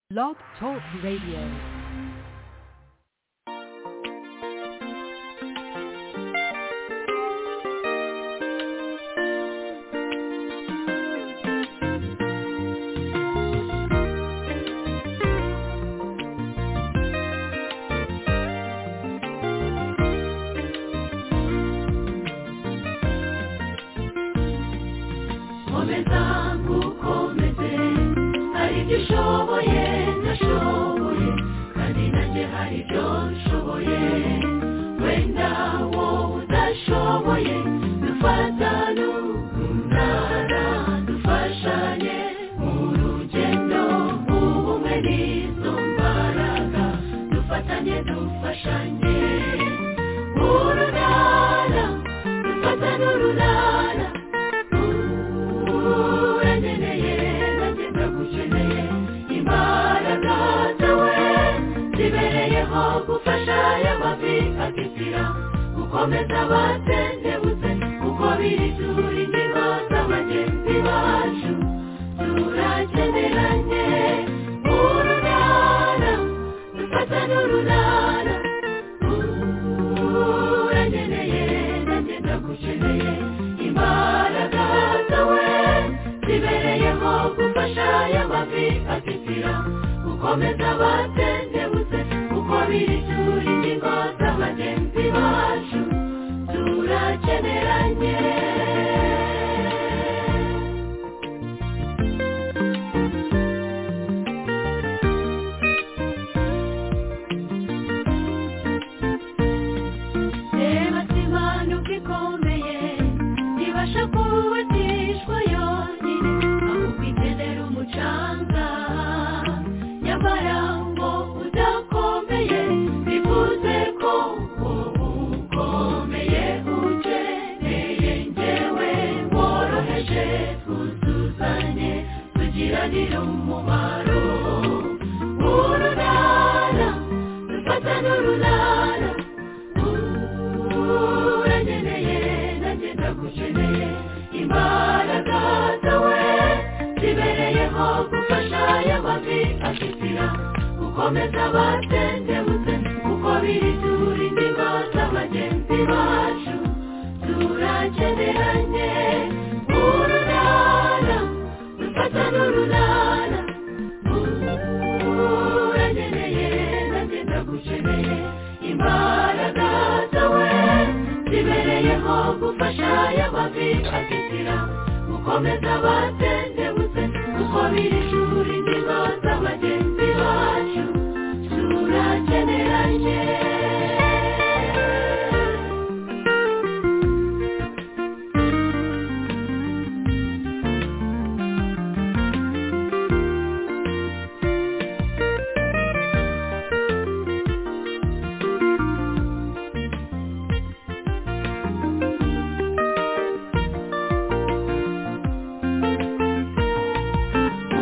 Blog Talk Radio. komeza nkukomeze hari ibyo ushoboye ndashoboye kandi nanjye hari ibyo nshoboye wenda wowe udashoboye dufatane umunara dufashanye mu rugendo ubumwe n'izo mbaraga dufatanye dufashanye urunana dufatane urunana urangeneye nanjye ndagukeneye imbaraga zawe zibereyeho gufasha aya mavi atisira gukomeza abatendebutse kuko biri turi ingingo za bagenzi bacu turakeneranye urunana dufatane urunana urangeneye nanjye ndagukeneye imbaraga zawe zibereyeho gufasha aya mavi atitira gukomeza abatendebutse kuko biri turi ingingo za bagenzi bacu turakeneranye reba simanuka ikomeye ntibasha kubatishwa yonyine ahubwo igendera umucanga nyamara ngo udakomeye bivuze ko ubu ukomeye ukeneye njyewe woroheje twuzuzanye tugiranire umumaro urunana dufatane urunana urangeneye nanjye ndagukeneye imbaraga zawe zibereyeho gufasha aya mavi ashyikira gukomeza abatendebutse kuko biri turi ingingo za bagenzi bacu turakeneranye urunana dufatane urunana urangeneye nanjye ndagukeneye imbaraga zawe zibereyeho gufasha aya mavi atitira gukomeza abatendebutse kuko biri shuri ingingo za bagenzi bacu turakeneranye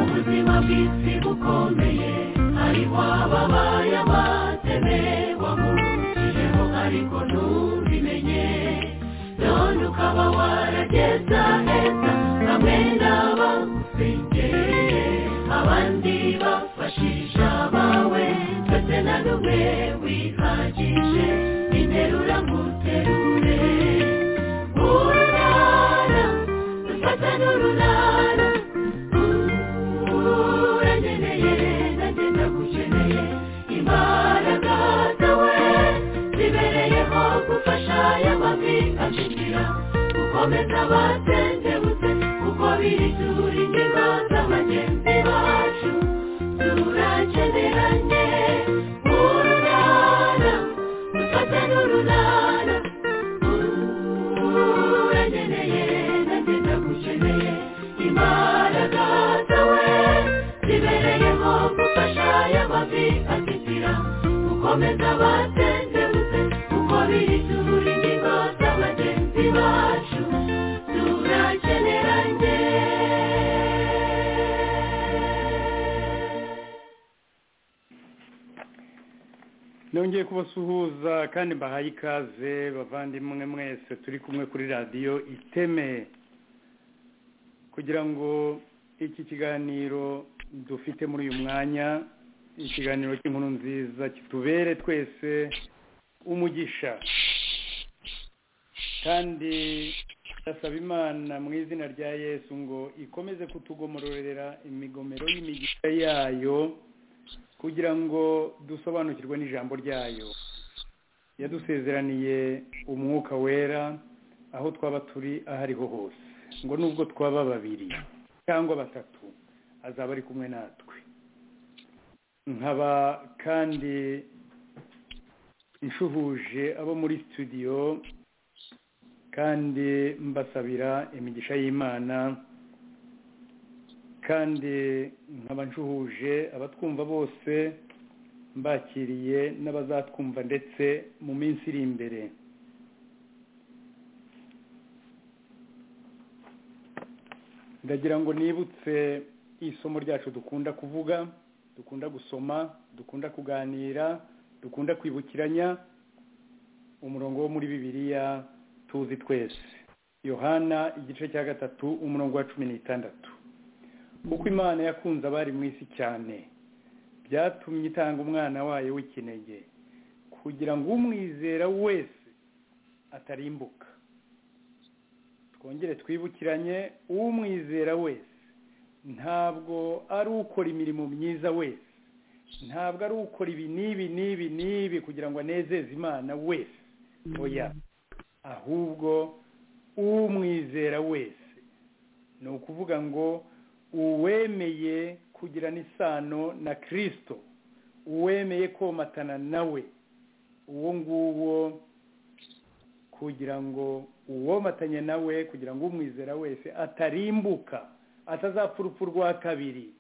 ubuzima bw'isi bukomeye hariho ababaye abateme wamurukijeho ariko ntubimenye none ukaba warageza heza bamwe n'abagusengereye abandi bafashisha abawe twese na n'umwe wihagije interura muterure urunana dufatane urunana urangeneye nanjye ndagukeneye imbaraga zawe zibereyeho gufasha aya mavi acikira gukomeza abatendebutse kuko biri turi ingingo za bagenzi bacu turakeneranye urunana dufatane urunana urangeneye nanjye ndagukeneye imbaraga zawe zibereyeho gufasha aya mavi atitira gukomeza abatendebutse kuko biri turi ingingo za bagenzi bacu turakeneranye nongeye kubasuhuza kandi mbahaye ikaze bavandimwe mwese turi kumwe kuri radiyo iteme kugira ngo iki kiganiro dufite muri uyu mwanya ikiganiro cy'inkuru nziza kitubere twese umugisha kandi ndasaba imana mu izina rya yesu ngo ikomeze kutugomororera imigomero y'imigisha yayo kugira ngo dusobanukirwe n'ijambo ryayo yadusezeraniye umwuka wera aho twaba turi aho ariho hose ngo nubwo twaba babiri cyangwa batatu azaba ari kumwe natwe nkaba kandi nshuhuje abo muri studio kandi mbasabira imigisha y'imana kandi nkaba nshuhuje abatwumva bose mbakiriye n'abazatwumva ndetse mu minsi iri imbere ndagira ngo nibutse isomo ryacu dukunda kuvuga dukunda gusoma dukunda kuganira dukunda kwibukiranya umurongo wo muri bibiliya tuzi twese yohana igice cya gatatu umurongo wa cumi n'itandatu kuko imana yakunze abari mu isi cyane byatumye itanga umwana wayo w'ikinege kugira ngo umwizera wese atarimbuka twongere twibukiranye umwizera wese ntabwo ari ukora imirimo myiza wese ntabwo ari ukora ibi n'ibi n'ibi n'ibi kugira ngo anezeze imana wese oya ahubwo umwizera wese ni ukuvuga ngo uwemeye kugirana isano na kirisito uwemeye komatana nawe uwo nguwo kugira ngo uwomatanye nawe kugira ngo umwizera wese atarimbuka atazapfa urupfu rwa kabiri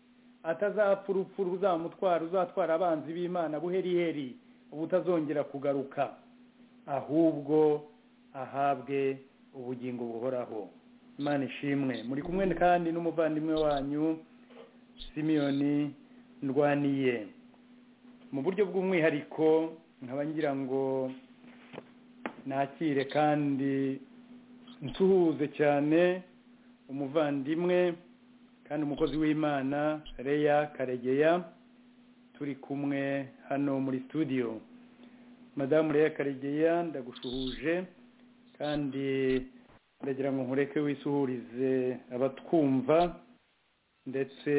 atazapfa urupfu ruzamutwara uzatwara abanzi b'imana buheriheri ubutazongera kugaruka ahubwo ahabwe ubugingo buhoraho imana ishimwe muri kumwe kandi n'umuvandimwe wanyu simiyoni ndwaniye mu buryo bw'umwihariko nkaba ngira ngo nakire kandi nsuhuze cyane umuvandimwe kandi umukozi w'imana reya karegeya turi kumwe hano muri studio madamu reya karegeya ndagushuhuje kandi ndagira ngo nkureke wisuhurize abatwumva ndetse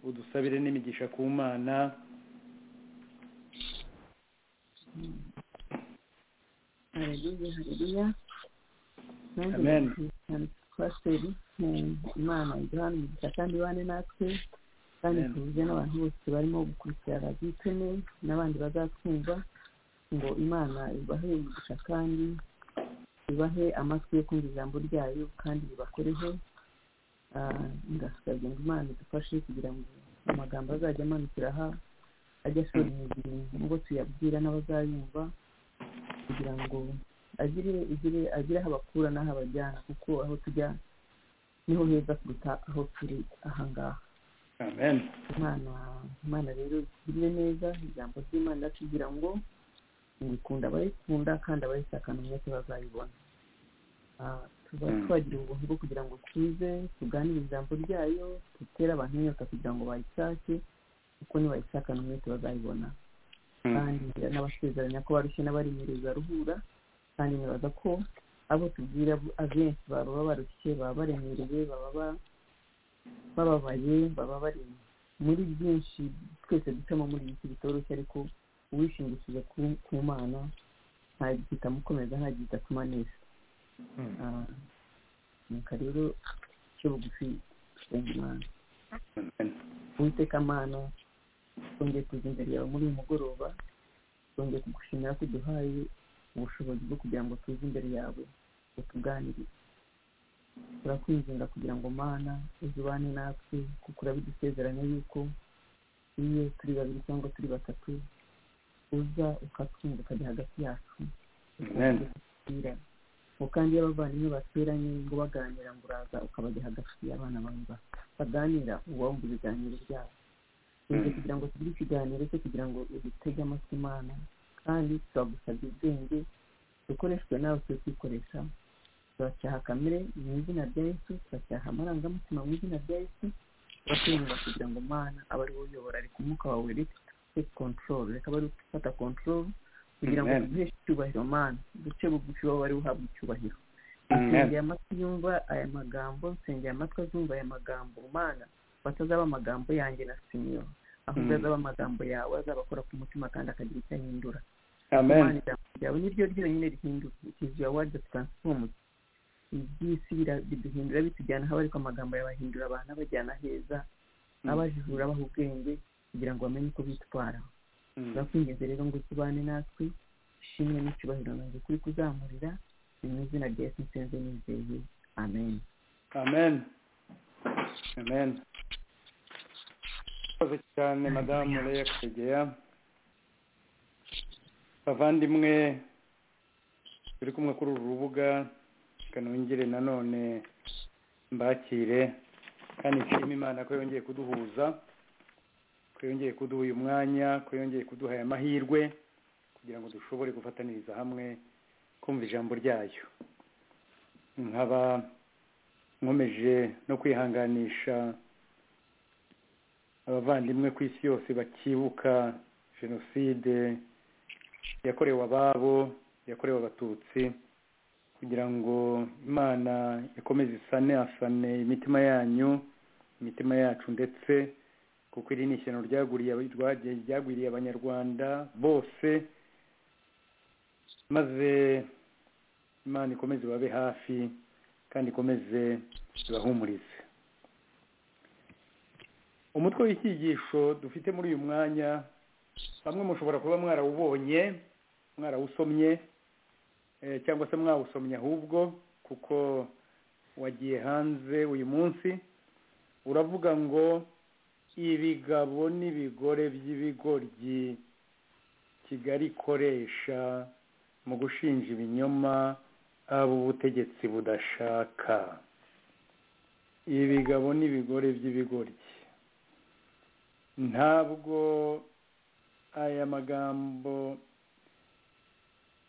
udusabire n'imigisha ku mana hareruya hareruya nanjye pasiteri imana duhana imigisha kandi ibane natwe kandi tuvuge n'abantu bose barimo gukurikira radiyo icumi n'abandi bazatwumva ngo imana ibahe imigisha kandi ibahe amatwi yo kumva ijambo ryayo kandi ribakoreho ndasabye ngo imana idufashe kugira ngo amagambo azajya amanukira aha ajya ashobora imizi ngo tuyabwira n'abazayumva kugira ngo agire igire agire aho abakura n'aho abajyana kuko aho tujya niho heza kuruta aho turi aha ngaha imana imana rero igire neza ijambo ry'imana kugira ngo ngikunda abayikunda kandi abayisakana umwete bazayibona tuba twagira ubuntu bwo kugira ngo tuze tuganire ijambo ryayo dutere abantu inyota kugira ngo bayishake kuko nibayishakana umwete bazayibona kandi n'abasezeranya ko barushye n'abarimireza ruhura kandi nibaza ko abo tubwira abenshi baba barushye baba baremereye baba bababaye baba bari muri byinshi twese ducamo muri iki bitoroshye ariko uwishingikije ku mana ntagihita amukomeza ntagihita atumanisha nuka rero cyo bugufi twenga imana uwiteka amana twongeye kuza imbere yawe muri uyu mugoroba twongeye kugushimira ko uduhaye ubushobozi bwo kugira ngo tuze imbere yawe utuganirize turakwinginga kugira ngo mana uze ubane natwe kuko urabidusezeranya yuko iyo turi babiri cyangwa turi batatu uza ukatwumva ukajya hagati yacu ngo kandi iyo abavandimwe bateranye ngo baganira ngo uraza ukabajya hagati y'abana bawe baganira uwumva ibiganiro byabo kugira ngo tugire ikiganiro cyo kugira ngo udutege amatwi imana kandi turagusabye ubwenge dukoreshwe nawe turi kwikoresha turacyaha kamere mu izina rya yesu turacyaha amarangamutima mu izina rya yesu turakwinginga kugira ngo umwana abe ari we uyobora ariko umwuka wawe rero take control reka bari gufata control kugira ngo Amen. duhe icyubahiro mana duce bugufi wowe wari uhabwa icyubahiro Amen. nsengeye amatwi yumva aya magambo nsengeye amatwi azumva aya magambo mana batazaba amagambo yanjye na simiyo ahubwo Mm. azaba amagambo yawe azabakora ku mutima kandi akagira icyo ahindura amen Imana ijambo ryawe niryo ryonyine rihindura it is your word that transforms iby'isi bira- biduhindura bitujyana aho ariko amagambo yabahindura abantu abajyana heza abajijura abaha ubwenge kugira ngo bamenye uko bitwara turakwinginze rero ngo tubane natwe ishimwe n'icyubahiro nange kuri kuzamurira ni mu izina rya yesu nsenze nizeye amen amen amen murakoze cyane madamu leya karegeya bavandimwe turi kumwe kuri uru rubuga reka nongere nanone mbakire kandi nshima imana ko yongeye kuduhuza ko yongeye kuduha uyu mwanya ko yongeye kuduha aya mahirwe kugira ngo dushobore gufataniriza hamwe kumva ijambo ryayo nkaba nkomeje no kwihanganisha abavandimwe ku isi yose bakibuka jenoside yakorewe ababo yakorewe abatutsi kugira ngo imana ikomeze isane asane imitima yanyu imitima yacu ndetse kuko iri ni ishyano ryaguriye aba- ryagiye- ryagwiriye abanyarwanda bose maze imana ikomeze babe hafi kandi ikomeze ibahumurize umutwe w'icyigisho dufite muri uyu mwanya bamwe mushobora kuba mwarawubonye mwarawusomye eh, cyangwa se mwawusomye ahubwo kuko wagiye hanze uyu munsi uravuga ngo ibigabo n'ibigore by'ibigoryi kigali ikoresha mu gushinja ibinyoma abo ubutegetsi budashaka ibigabo n'ibigore by'ibigoryi ntabwo aya magambo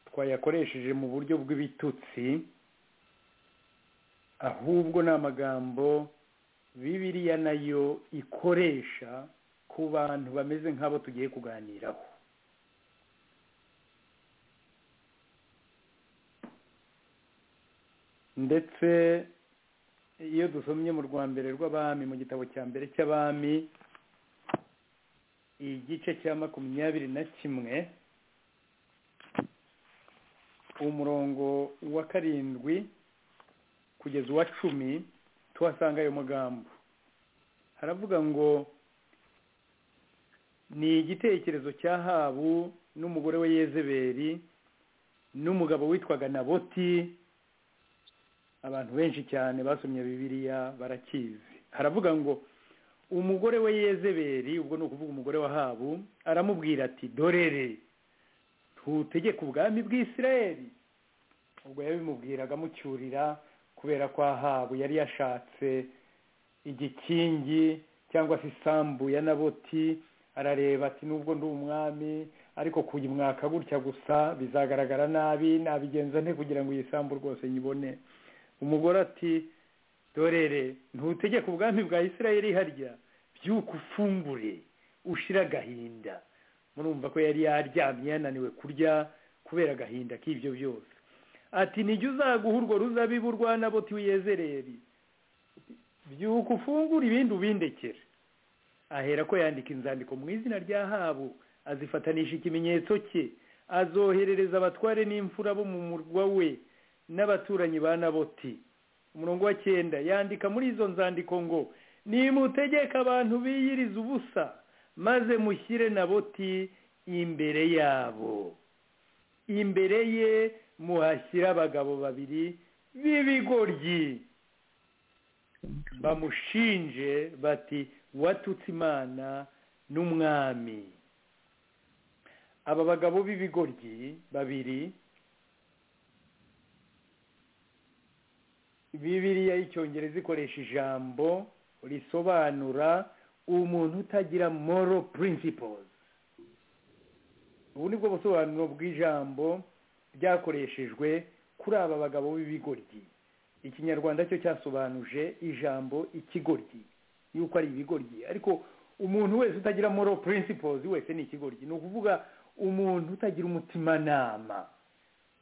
twayakoresheje mu buryo bw'ibitutsi ahubwo ni amagambo bibiriya nayo ikoresha ku bantu bameze nk'abo tugiye kuganiraho ndetse iyo dusomye mu rwa mbere rw'abami mu gitabo cya mbere cy'abami igice cya makumyabiri na kimwe umurongo wa karindwi kugeza uwa cumi tuhasanga ayo magambo haravuga ngo ni igitekerezo cya habu n'umugore we yezeberi n'umugabo witwaga naboti abantu benshi cyane basomye bibiliya barakizi haravuga ngo umugore we yezeberi ubwo ni ukuvuga umugore wa habu aramubwira ati dorere ntutegeke ubwami bw'isirayeli ubwo yabimubwiraga amucyurira kubera ko ahabu yari yashatse igikingi cyangwa se isambu ya naboti arareba ati nubwo ndi umwami ariko kuyimwaka gutya gusa bizagaragara nabi nabigenza nte kugira ngo iyi sambu rwose nyibone umugore ati dorere ntutegeke ubwami bwa isirayeli harya byuka ufungure ushira agahinda murumva ko yari yaryamye yananiwe kurya kubera agahinda k'ibyo byose ati nijya uzaguha urwo ruzabibu rwa naboti wiyezereri byuka ufungure ibindi ubindekere ahera ko yandika inzandiko mu izina rya habu azifatanisha ikimenyetso cye azoherereza abatware n'imfura bo mu murwa we n'abaturanyi ba naboti umurongo wa cyenda yandika muri izo nzandiko ngo nimutegeke abantu biyiriza ubusa maze mushyire naboti imbere yabo imbere ye muhashyire abagabo babiri b'ibigoryi bamushinje bati watutse imana n'umwami aba bagabo b'ibigoryi babiri bibiliya y'icyongereza ikoresha ijambo risobanura umuntu utagira moro principles ubu ni bwo busobanuro bw'ijambo ryakoreshejwe kuri aba bagabo b'ibigoryi ikinyarwanda cyo cyasobanuje ijambo ikigoryi yuko ari ibigoryi ariko umuntu wese utagira moral principles wese ni ikigoryi ni ukuvuga umuntu utagira umutimanama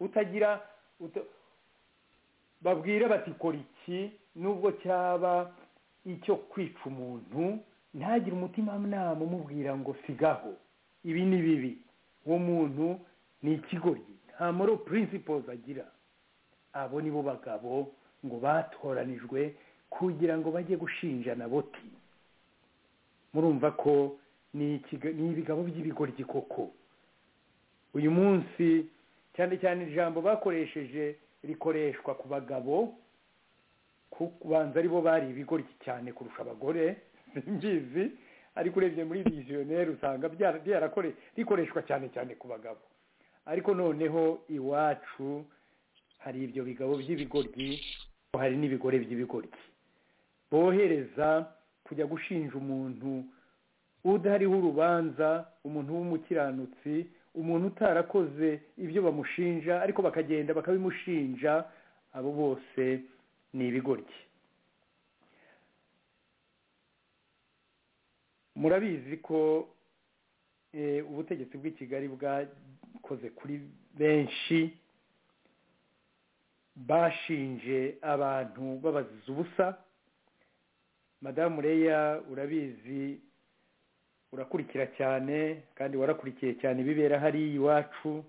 utagira uta- babwira bati kora iki nubwo cyaba icyo kwica umuntu ntagire umutimanama umubwira ngo sigaho ibi ni bibi uwo muntu ni ikigoryi nta moral principles agira abo ni bo bagabo ngo batoranijwe kugira ngo bajye gushinjana boti murumva ko ni ikiga- ni ibigabo by'ibigoryi koko uyu munsi cyane cyane ijambo bakoresheje rikoreshwa ku bagabo kubanza ari bo bari ibigoryi cyane kurusha abagore simbizi ariko urebye muri visionnaire usanga byara- byarakore rikoreshwa cyane cyane ku bagabo ariko noneho iwacu hari ibyo bigabo by'ibigoryi hari n'ibigore by'ibigoryi bohereza kujya gushinja umuntu udahariho urubanza umuntu w'umukiranutsi umuntu utarakoze ibyo bamushinja ariko bakagenda bakabimushinja abo bose ni ibigoryi murabizi ko eh, ubutegetsi bw'i kigali bwakoze kuri benshi bashinje abantu babaziza ubusa madamu reya urabizi urakurikira cyane kandi warakurikiye cyane ibibera hariya iwacu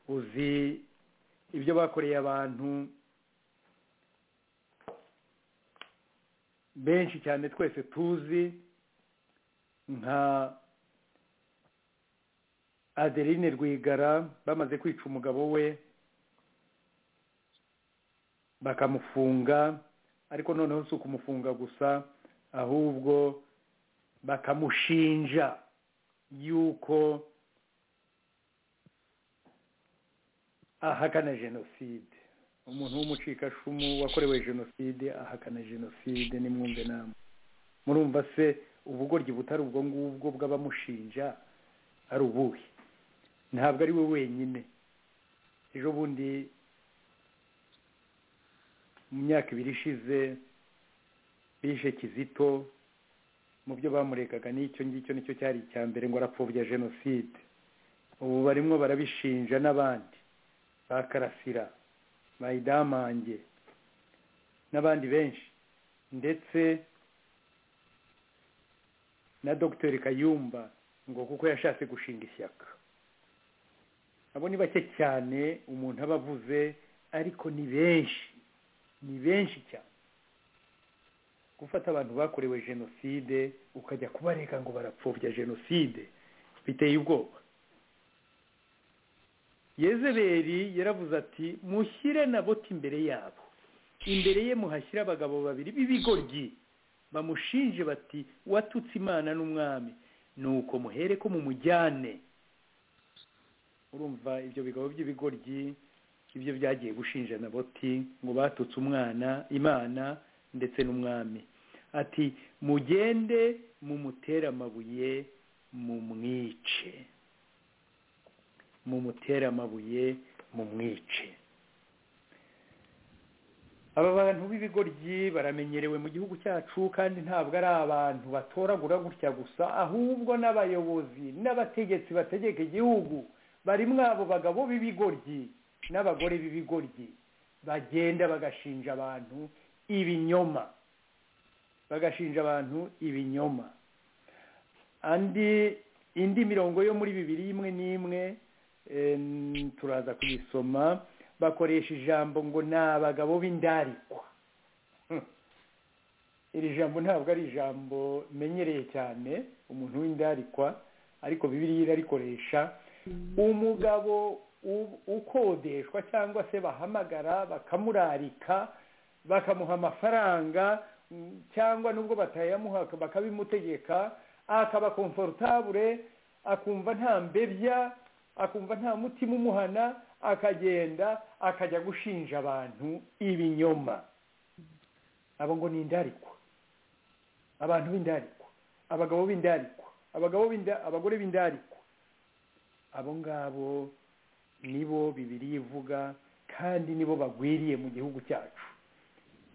uzi ibyo bakoreye abantu benshi cyane twese tuzi nka adeline rwigara bamaze kwica umugabo we bakamufunga ariko noneho si ukumufunga gusa ahubwo bakamushinja yuko ahakana jenoside umuntu w'umucikashumu wakorewe jenoside ahakana jenoside nimwumve namwe murumva se ubugoryi butari ubwo ngubwo bw'abamushinja ari ubuhe ntabwo ari we wenyine ejo bundi mu myaka ibiri ishize bishe kizito mu byo bamurekaga n'icyo ngicyo nicyo cyari icya mbere ngo arapfobya jenoside ubu barimwo barabishinja n'abandi ba karasira ba idamange n'abandi benshi ndetse na dogiteri kayumba ngo kuko yashatse gushinga ishyaka abo ni bake cyane umuntu aba avuze ariko ni benshi ni benshi cyane gufata abantu bakorewe jenoside ukajya kubareka ngo barapfobya jenoside biteye ubwoba yezeberi yaravuze ati mushyire na boti imbere yabo imbere ye muhashyire abagabo babiri b'ibigoryi bamushinje bati watutse imana n'umwami nuko muhere ko mumujyane urumva ibyo bigabo by'ibigoryi ibyo byagiye gushinja na boti ngo batutse umwana imana ndetse n'umwami ati mugende mumutere amabuye mumwice mumutere amabuye mumwice aba bantu b'ibigoryi baramenyerewe mu gihugu cyacu kandi ntabwo ari abantu batoragura gutya gusa ahubwo n'abayobozi n'abategetsi bategeka igihugu barimwo abo bagabo b'ibigoryi n'abagore b'ibigoryi bagenda bagashinja abantu ibinyoma bagashinja abantu ibinyoma andi indi mirongo yo muri bibiri imwe n'imwe em, turaza kuyisoma bakoresha ijambo ngo ni abagabo b'indarikwa Hmm. iri jambo ntabwo ari ijambo menyereye cyane umuntu w'indarikwa ariko bibiriya irarikoresha umugabo u- ukodeshwa cyangwa se bahamagara bakamurarika bakamuha amafaranga mm, cyangwa nubwo batayamuha bakabimutegeka akaba komfortabure akumva nta mbebya akumva nta mutima umuhana akagenda akajya gushinja abantu ibinyoma abo ngo ni indarikwa abantu b'indarikwa abagabo b'indarikwa abagabo b'inda- abagore b'indarikwa abo ngabo nibo bibiri ivuga kandi nibo bagwiriye mu gihugu cyacu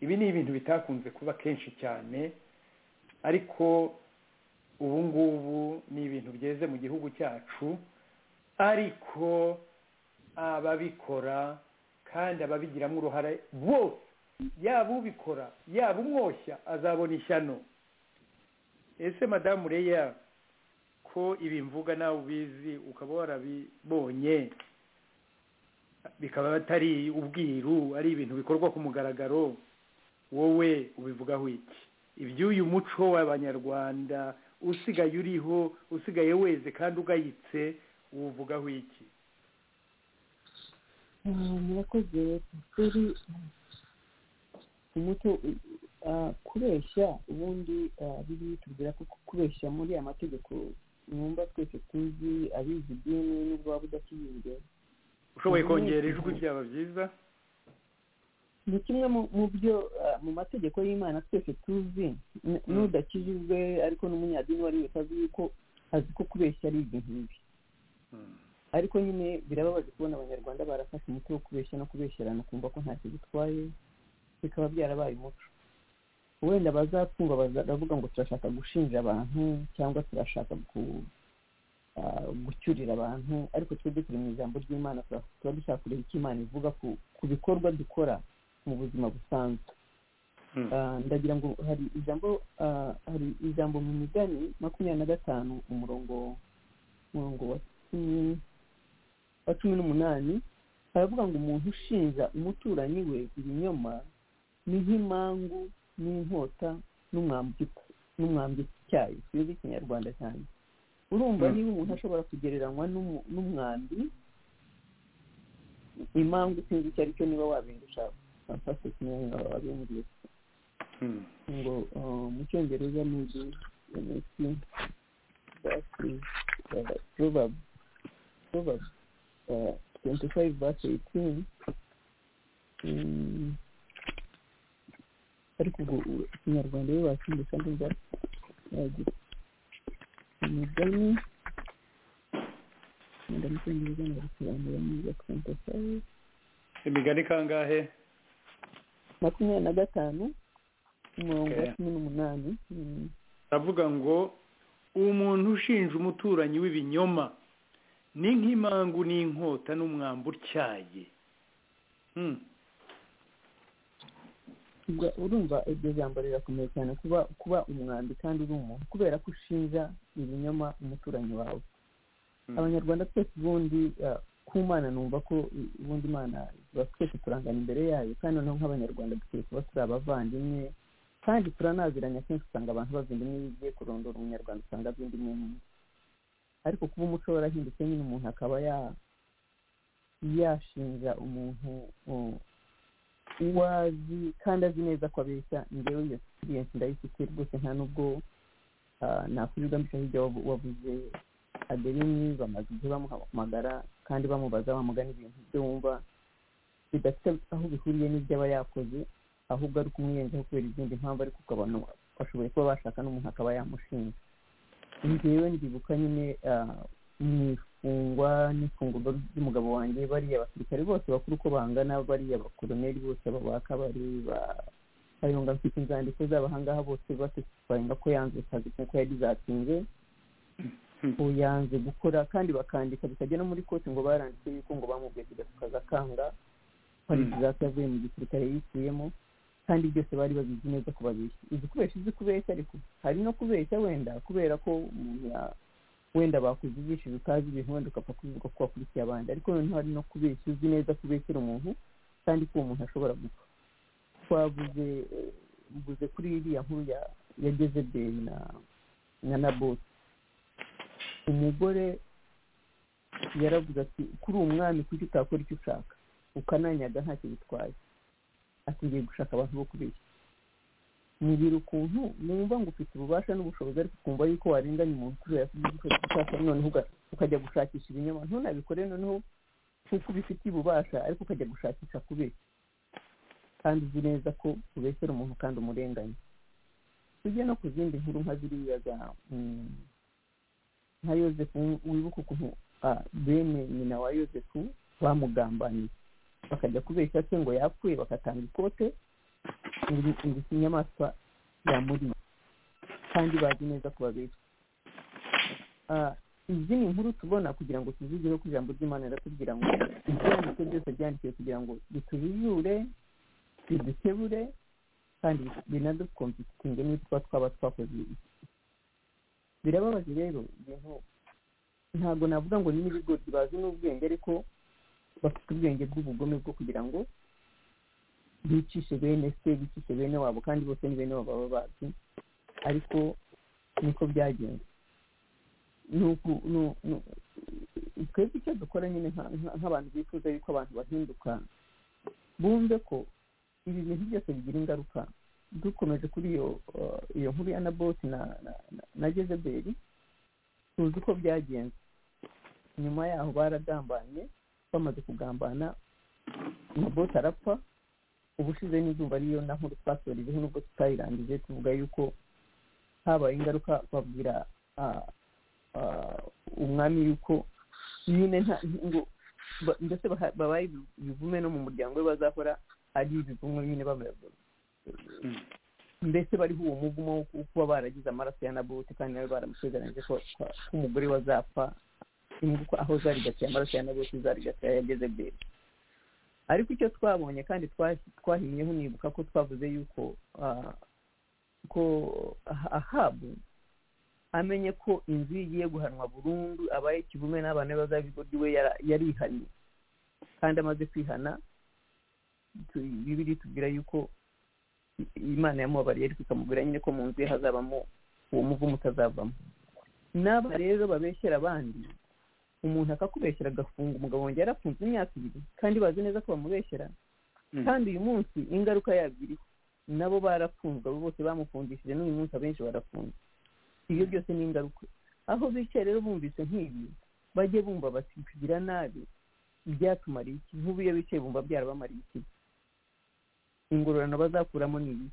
ibi ni ibintu bitakunze kuba kenshi cyane ariko ubu ngubu ni ibintu byeze mu gihugu cyacu ariko ababikora kandi ababigiramo uruhare bose yaba ubikora yaba umwoshya azabona ishyano ese madamu reya ko ibi mvuga nawe ubizi ukaba warabibonye bikaba atari ubwiru ari ibintu bikorwa ku mugaragaro wowe ubivugaho iki iby'uyu muco w'abanyarwanda usigaye uriho usigaye weze kandi ugayitse uwuvugaho iki murakoze kuri umuco ah, kubeshya ubundi ah, biri tubwira ko kubeshya muri aya mategeko mwumva twese tuzi abizi idini n'ubwo waba udakiyumve ushoboye kongera ijwi byaba byiza ni kimwe mu- mu byo ah, mu mategeko y'imana twese tuzi n- Mm. n'udakijijwe ariko n'umunyadini wari wese azi yuko azi ko kubeshya ari ibintu bibi ariko nyine birababaje kubona abanyarwanda barafashe umuti wo kubeshya no kubeshyerana kumva ko ntacyo bitwaye bikaba byarabaye umuco wenda bazapfungwa baravuga ngo turashaka gushinja abantu cyangwa turashaka ku ah, gucyurira abantu ariko twebwe turi mu ijambo ry'imana tura- tuba dushaka kureba icyo imana ivuga ku, ku bikorwa dukora mu buzima busanzwe Mm. Ah, ndagira ngo hari ijambo ah, hari ijambo mu migani makumyabiri na gatanu umurongo umurongo wa cumi wa cumi n'umunani baravuga ngo umuntu ushinja umuturanyi we ibinyoma ni nk'imangu n'inkota n'umwambiko n'umwambiko icyayi sinzi ikinyarwanda cyane urumva Mm. niba umuntu ashobora kugereranywa n'umu- n'umwambi imangu sinzi icyo ari cyo niba wabindusha fasite kumenya wabimbwiye Mm. ngo uh, mu cyongereza ni the MSC that is uh, Proverbs Proverbs uh, 25 verse 18 Mm. ariko ubwo u- ikinyarwanda iyo bakiyumvisa neza yagira umugani wenda mu cyongereza nabisobanura neza 25 imigani kangahe makumyabiri na gatanu umurongo wa Okay. cumi n'umunani Mm. aravuga ngo umuntu ushinja umuturanyi w'ibinyoma ni nk'imangu n'inkota n'umwambi utyaye Mm. Ubwo- urumva iryo jambo rirakomeye cyane kuba kuba umwambi kandi uri umuntu kubera ko ushinja ibinyoma umuturanyi wawe Mm. abanyarwanda twese ubundi ah, ku mana numva ko i- ubundi imana tuba twese turangana imbere yayo kandi noneho nk'abanyarwanda dukwiye kuba turi abavandimwe kandi turanaziranye akenshi usanga abantu bavinda imwe iyo ugiye kurondora umunyarwanda usanga avinda imwe n'undi ariko kuba umuco warahindutse nyine umuntu akaba ya yashinja umuntu uh, uwo azi kandi azi neza ko abeshya ngewe iyo experience ndayifite rwose nta nubwo ah, nakwirigamisha hirya wavu- wavuze adeline bamaze igihe bamuhamagara kandi bamubaza bamugana ibintu byo wumva bidafite aho bihuriye n'ibyo aba yakoze ahubwo ari kumwiyenzaho kubera izindi mpamvu ariko ukabona bashoboye kuba bashaka n'umuntu akaba yamushinja njyewe ndibuka nyine ah, mu ifungwa n'ifungurwa ry'umugabo wanjye bariya basirikare bose bakuru uko bangana bariya bakoroneri bose aba ba kabari ba kayonga mfite inzandiko zabo ahangaha bose batesifaringa ko yanze akazi kuko yadizatinze ubu yanze gukora kandi bakandika bikajya no muri koti ngo baranditse yuko ngo bamubwiye kujya ku kazi akanga parizidate yavuye mu gisirikare yikuyemo kandi byose bari babizi neza ko babeshya izi kubeshya izi kubeshya ariko hari no kubeshya wenda kubera ko umuntu ya- wenda bakuzigishije utazi ibintu wenda ukapfa kuvuga ko wakurikiye abandi ariko noneho hari no kubeshya uzi neza ko ubeshyera umuntu kandi ko uwo muntu ashobora gupfa twavuze eh, mvuze kuri iriya nkuru ya- ya jezebeli na na naboti umugore yaravuze ati kuri uwo mwami kuki utakora icyo ushaka ukananyaga ntacyo bitwaye ati ngiye gushaka abantu bo kubeshya mubwira ukuntu numva ngo ufite ububasha n'ubushobozi ariko ukumva yuko warenganya umuntu kubera ko ugiye gukora icyo ushaka noneho uga- ukajya gushakisha ibinyoma ntunabikore noneho kuko ubifitiye ububasha ariko ukajya gushakisha kubeshya kandi uzi neza ko ubeshyera umuntu kandi umurenganya tujye no ku zindi nkuru nka ziriya za mm, nka yosefu wibuka ukuntu ah, bene nyina wa yosefu bamugambaniye bakajya kubeshya se ngo yapfuye bagatanga ikote ngo ngo ikinyamaswa yamuriye kandi bazi neza ko babeshya ah, izi ni inkuru tubona kugira ngo tuzigeho ku ijambo ry'imana riratubwira ngo ibyanditse byose byandikiwe kugira ngo bitujijure bidukebure kandi binadutwumvikinge n'ibyo tuba twaba twakoze birababaje rero ibintu ntabwo navuga ngo ni n'ibigori bazi n'ubwenge ariko bafite ubwenge bw'ubugome bwo kugira ngo bicishe bene se bicishe bene wabo kandi bose ni bene wabo baba bazi ariko niko byagenze nuku nu- nu- twebwe icyo dukora nyine nka- nka- nk'abantu bifuza yuko abantu bahinduka bumve ko ibi bintu byose bigira ingaruka dukomeje kuri iyo uh, iyo nkuru ya naboti na na, na, na jezebeli tuzi uko byagenze nyuma yaho baragambanye bamaze kugambana naboti arapfa ubushize n'izuba ariyo na nkuru twasorijeho nubwo tutayirangije tuvuga yuko habaye ingaruka babwira ah, ah, umwami yuko nyine nta- ngo ba- ndetse baha- babaye ibi- ibivume no mu muryango we bazahora ari ibivumwe nyine bamwe- mbese bariho uwo muvumo wo kuba baragize amaraso ya naboti kandi nawe baramusezeranyije ko ko- ko umugore we azapfa inguko aho zarigatiye amaraso ya naboti zarigatiye ya jezebeli ariko icyo twabonye kandi twa- twahimyeho nibuka ko twavuze yuko ah, ko Ah- ahabu amenye ko inzu ye igiye guhanwa burundu abaye ikivume n'abana be bazaba iwe yarihanye kandi amaze kwihana tu- bibiri tubwira yuko i- imana yamubabariye ariko ikamubwira nyine ko mu nzu ye hazabamo uwo muvumo utazavamo n'aba rero babeshyera abandi umuntu akakubeshyera agafunga umugabo wanjye yarafunze imyaka ibiri kandi bazi neza ko bamubeshyera kandi uyu munsi ingaruka yabyo iriho nabo barafunzwe abo bose bamufungishije n'uyu munsi abenshi barafunze ibyo byose ni ingaruka aho bicaye rero bumvise nk'ibi bajye bumva bati kugira nabi byatumariye iki nk'ubu iyo bicaye bumva byarabamariye iki ingororano bazakuramo ni iyi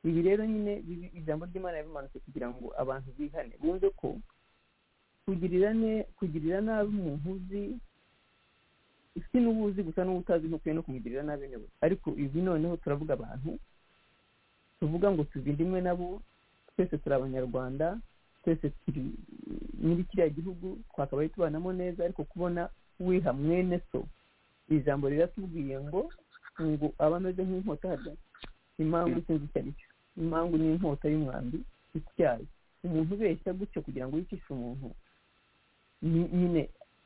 ibi rero nyine bibi- ijambo ry'imana yabimanutse kugira ngo abantu bihane bumve ko kugirira ne kugirira nabi umuntu uzi si n'uwo uzi gusa n'uwo utazi ntukwiye no kumugirira nabi niwe ariko ibi noneho turavuga abantu tuvuga ngo tuzindimwe nabo twese turi abanyarwanda twese turi muri kiriya gihugu twakabaye tubanamo neza ariko kubona wiha mwene so ijambo riratubwiye ngo ngo aba ameze nk'inkota harya impamvu sinzi icyo ari cyo impamvu ni inkota y'umwambi ityaye umuntu ubeshya gutyo kugira ngo yicishe umuntu ni- nyine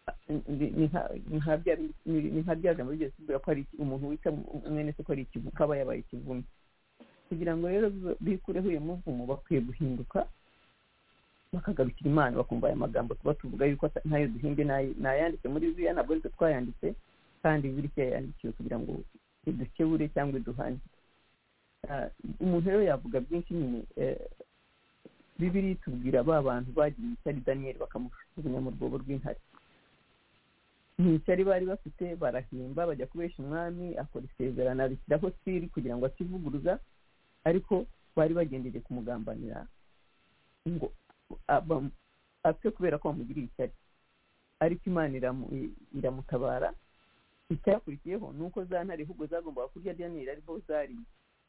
a- ni- ni nka- ni nka bya bindi- ni- ni nka bya jambo rigeze tubwira ko hari iki- umuntu wica mu- mwene se ko ari ikivu kaba yabaye ikivume kugira ngo rero bibe- bikureho uyu muvumo bakwiye guhinduka bakagarukira imana bakumva aya magambo tuba tuvuga yuko ata- ntayo duhimbye n'ay- n'ayanditse muri bibiliya ntabwo ari twe twayanditse kandi bibiliya yandikiwe kugira ngo idukebure cyangwa iduhane Ah, umuntu rero yavuga byinshi nyine eh, bibiliya itubwira ba bantu bagiriye ishyari daniyeli bakamushukunya mu rwobo rw'intare ni ishyari bari bafite barahimba bajya kubesha umwami akora isezerano arishyiraho siri kugira ngo akivuguruza ariko bari bagendeye kumugambanira ngo aba- apfe kubera ko bamugiriye ishyari ariko imana iramu- i- iramutabara icyakurikiyeho ni uko za ntare ahubwo zagombaga kurya daniyeli aribo zariye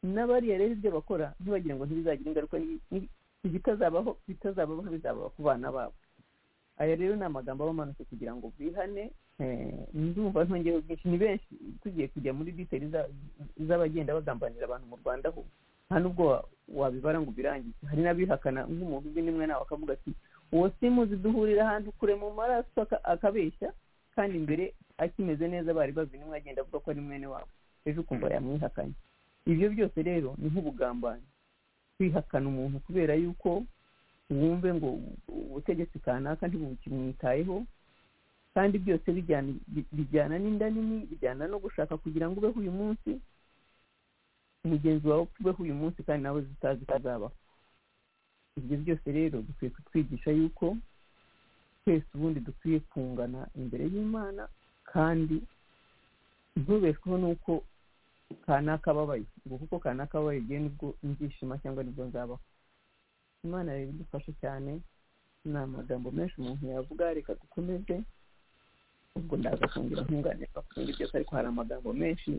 n'abariya rero ibyo bakora ntibagire ngo ntibizagira ingaruka ni- ni- ibitazabaho bitazabaho bizababa ku bana babo aya rero ni amagambo aba amanutse kugira ngo bihane eh, ndumva ntongeye ubwinshi ni benshi tugiye kujya muri diteri z'abagenda bagambanira abantu mu rwanda ho nta nubwo wa- wabibara ngo ubirangize hari n'abihakana nk'umuntu uzwi n'imwe nawe akavuga ati uwo simuzi duhurira ahantu kure mu maraso aka- akabeshya kandi imbere akimeze neza bari bazi n'imwe agenda avuga ko ari mwene wabo ejo ukumva yamwihakanye ibyo byose rero ni nk'ubugambanyi kwihakana umuntu kubera yuko wumve ngo ubutegetsi kanaka ntibukimwitayeho kandi byose bijyana bi- bijyana n'inda nini bijyana no gushaka kugira ngo ubeho uyu munsi mugenzi wawe upfa ubeho uyu munsi kandi nawe zitazi ko azabaho ibyo byose rero bikwiye kutwigisha yuko twese ubundi dukwiye kungana imbere y'imana kandi ntubeshweho n'uko kanaka ababaye ngo kuko kanaka ababaye igihe nibwo nzishima cyangwa nibwo nzabaho imana rero idufashe cyane ni amagambo menshi umuntu yavuga reka dukomeze ubwo ndagafungira ntungane bafunga ibyose ariko hari amagambo menshi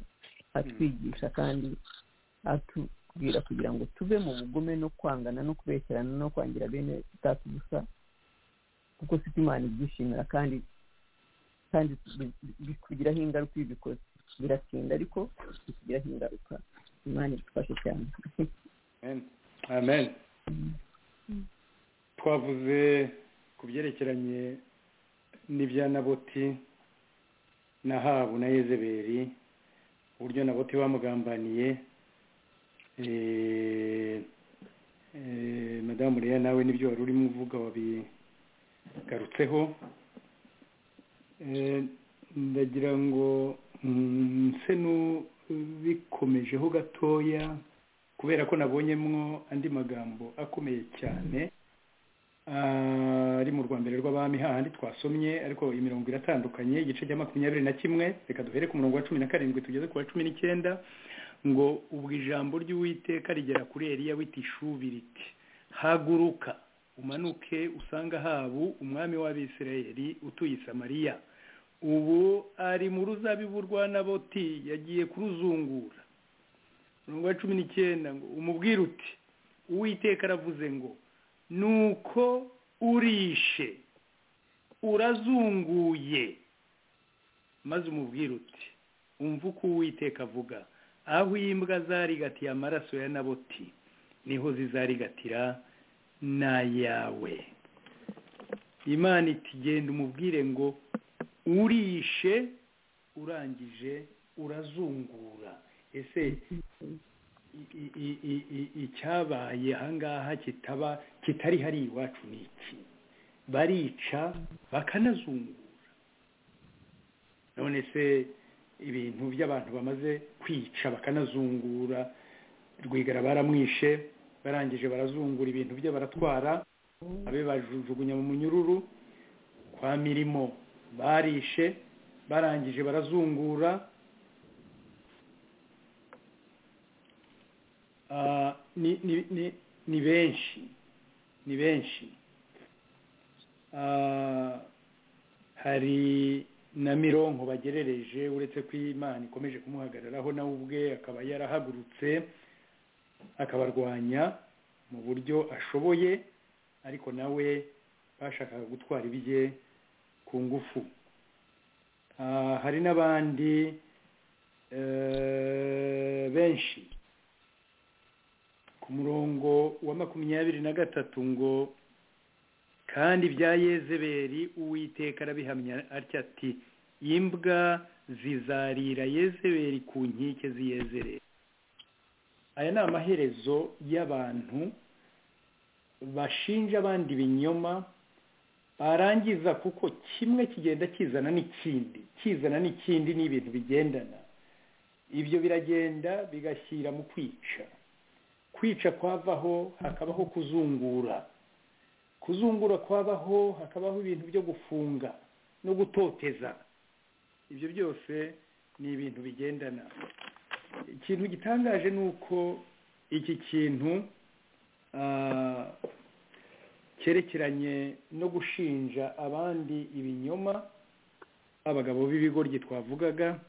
atwigisha kandi atubwira kugira ngo tuve mu bugome no kwangana no kubeshyerana no kwangira bene data gusa kuko ufite imana ibyishimira kandi kandi bi- bi- bitugiraho ingaruka iyo ubikoze biratinda ariko bitugiraho ingaruka imana idufashe cyane amen amen twavuze ku byerekeranye n'ibya naboti na habu na yezeberi uburyo naboti bamugambaniye Eh, eh, madamu leya nawe n'ibyo wari urimo uvuga wabigarutseho Eh, ndagira ngo mm, nse n'ubikomejeho gatoya kubera ko nabonyemwo andi magambo akomeye cyane ah, ari mu rwambere rw'abami hahandi twasomye ariko imirongo iratandukanye igice cya makumyabiri na kimwe reka duhere ku murongo wa cumi na karindwi tugeze ku wa cumi n'icyenda ngo ubwo ijambo ry'uwiteka rigera kuri eliya bitishubi riti haguruka umanuke usanga habu umwami w'abisirayeli utuye i samariya ubu ari mu ruzabibu rwa naboti yagiye kuruzungura umurongo wa cumi n'icyenda ngo umubwire uti uwiteka aravuze ngo nuko urishe urazunguye maze umubwire uti umva uko uwiteka avuga aho imbwa zarigatiye amaraso ya naboti niho zizarigatira n'ayawe imana iti genda umubwire ngo urishe urangije urazungura ese i- i- i- i- i- icyabaye ahangaha kitaba kitari hari iwacu ni iki barica bakanazungura none se ibintu by'abantu bamaze kwica bakanazungura rwigara baramwishe barangije barazungura ibintu bye baratwara abe bajugunya mu munyururu kwa mirimo barishe barangije barazungura Ah, ni ni ni ni benshi ni benshi Ah, hari na mironko bagerereje uretse ko imana ikomeje kumuhagararaho nawe ubwe akaba yarahagurutse akabarwanya mu buryo ashoboye ariko nawe bashakaga gutwara ibye ku ngufu Ah, hari n'abandi eh, benshi ku murongo wa makumyabiri na gatatu ngo kandi ibya yezeberi uwiteka arabihamya atya ati imbwa zizarira yezeberi ku nkike ziyezerera aya ni amaherezo y'abantu bashinja abandi ibinyoma barangiza kuko kimwe kigenda kizana n'ikindi kizana n'ikindi ni ibintu bigendana ibyo biragenda bigashyira mu kwica kwica kwavaho hakabaho kuzungura kuzungura kwabaho hakabaho ibintu byo gufunga no gutoteza ibyo byose ni ibintu bigendana ikintu gitangaje ni uko iki kintu ah, cyerekeranye no gushinja abandi ibinyoma abagabo b'ibigoryi twavugaga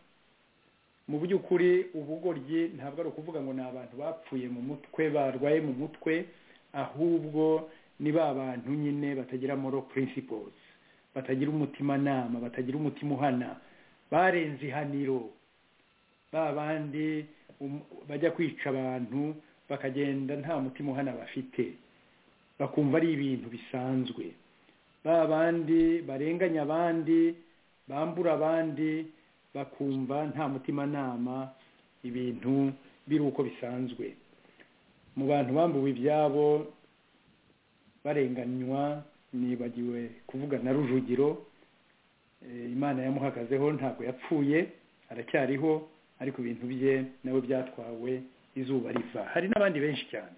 mu by'ukuri ubugoryi ntabwo ari ukuvuga ngo ni abantu bapfuye mu mutwe barwaye mu mutwe ahubwo ni ba bantu nyine batagira moral principles batagira umutimanama batagira umutima uhana barenze ihaniro ba bandi um- bajya kwica abantu bakagenda nta mutima uhana bafite bakumva ari ibintu bisanzwe ba bandi barenganya abandi bambura abandi bakumva nta mutimanama ibintu biri uko bisanzwe mu bantu bambuwe ibyabo barenganywa nibagiwe kuvuga na rujugiro Eh, imana yamuhagazeho ntabwo yapfuye aracyariho ariko ibintu bye nawe byatwawe izuba riva hari n'abandi benshi cyane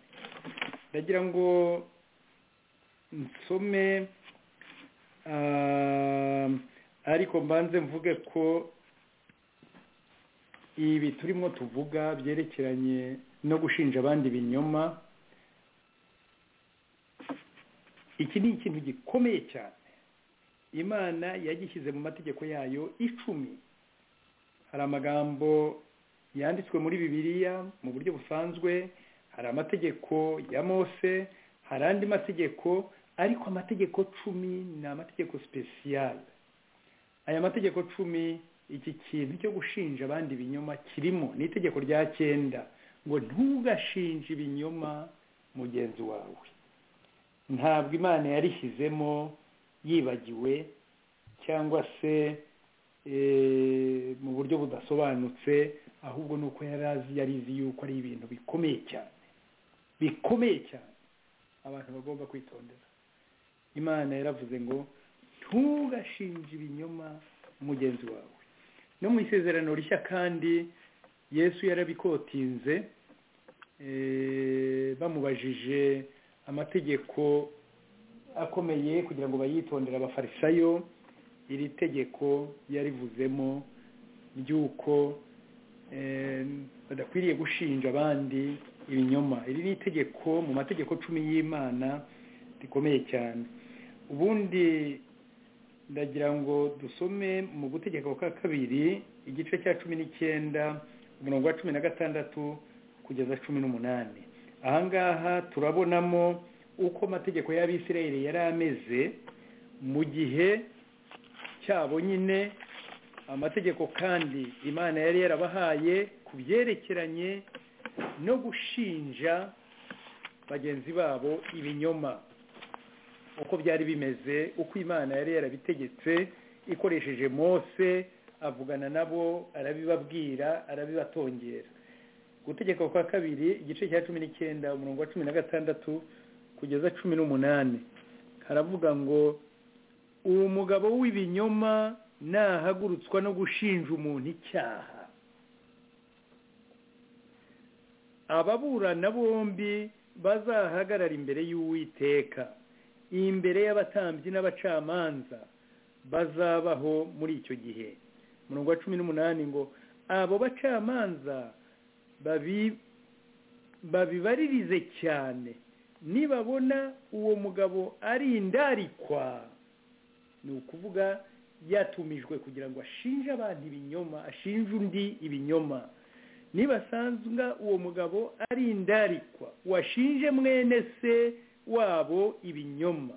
ndagira ngo nsome ah, ariko mbanze mvuge ko ibi turimo tuvuga byerekeranye no gushinja abandi ibinyoma iki ni ikintu gikomeye cyane imana yagishyize mu mategeko yayo icumi hari amagambo yanditswe muri bibiliya mu buryo busanzwe hari amategeko ya mose hari andi mategeko ariko amategeko cumi ni amategeko sipesiyale aya mategeko cumi iki kintu cyo gushinja abandi ibinyoma kirimo ni itegeko rya cyenda ngo ntugashinje ibinyoma mugenzi wawe ntabwo imana yarishyizemo yibagiwe cyangwa se mu buryo budasobanutse ahubwo ni uko yari azi yari izi yuko ari ibintu bikomeye cyane bikomeye cyane abantu bagomba kwitondera imana yaravuze ngo ntugashinje ibinyoma mugenzi wawe no mu isezerano rishya kandi yesu yarabikotinze bamubajije amategeko akomeye kugira ngo bayitondere abafarisayo iri tegeko yarivuzemo ry'uko badakwiriye gushinja abandi ibinyoma iri ni itegeko mu mategeko cumi y'imana rikomeye cyane ubundi ndagira ngo dusome mu gutegeka kwa kabiri igice cya cumi n'icyenda umurongo wa cumi na gatandatu kugeza cumi n'umunani ahangaha turabonamo uko amategeko y'abisirayeli yari ameze mu gihe cyabo nyine amategeko kandi imana yari yarabahaye ku byerekeranye no gushinja bagenzi babo ibinyoma uko byari bimeze uko imana yari yarabitegetse ikoresheje mose avugana nabo arabibabwira arabibatongera gutegeka kwa kabiri igice cya cumi n'icyenda umurongo wa cumi na gatandatu kugeza cumi n'umunani haravuga ngo uwo mugabo w'ibinyoma nahagurutswa no gushinja umuntu icyaha ababurana bombi bazahagarara imbere y'uwiteka imbere y'abatambyi n'abacamanza bazabaho muri icyo gihe umurongo wa cumi n'umunani ngo abo bacamanza babibaririze cyane nibabona uwo mugabo ari indarikwa ni ukuvuga yatumijwe kugira ngo ashinje abantu ibinyoma ashinje undi ibinyoma nibasanzwe uwo mugabo ari indarikwa washinje mwene se wabo ibinyoma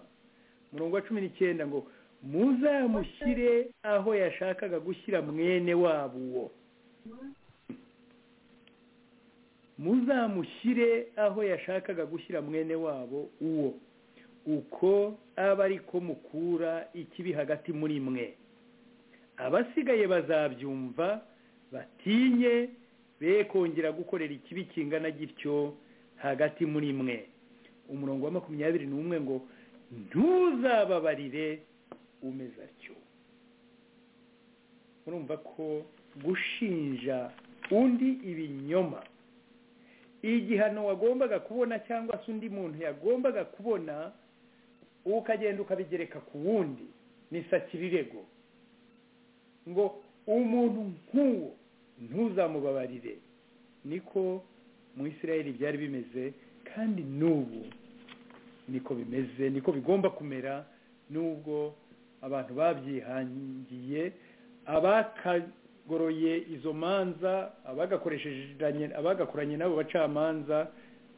umurongo wa cumi n'icyenda ngo muzamushyire aho yashakaga gushyira mwene wabo uwo muzamushyire aho yashakaga gushyira mwene wabo uwo uko aba ariko mukura ikibi hagati muri mwe abasigaye bazabyumva batinye be kongera gukorera ikibi kingana gityo hagati muri mwe umurongo wa makumyabiri n'umwe ngo ntuzababarire umeze atyo murumva ko gushinja undi ibinyoma igihano wagombaga kubona cyangwa se undi muntu yagombaga kubona ukagenda ukabigereka ku wundi ni sakirirego ngo umuntu nk'uwo ntuzamubabarire niko mu isirayeli byari bimeze kandi n'ubu niko bimeze niko bigomba kumera n'ubwo abantu babyihangiye abakagoroye izo manza abagakoranye n'abo bacamanza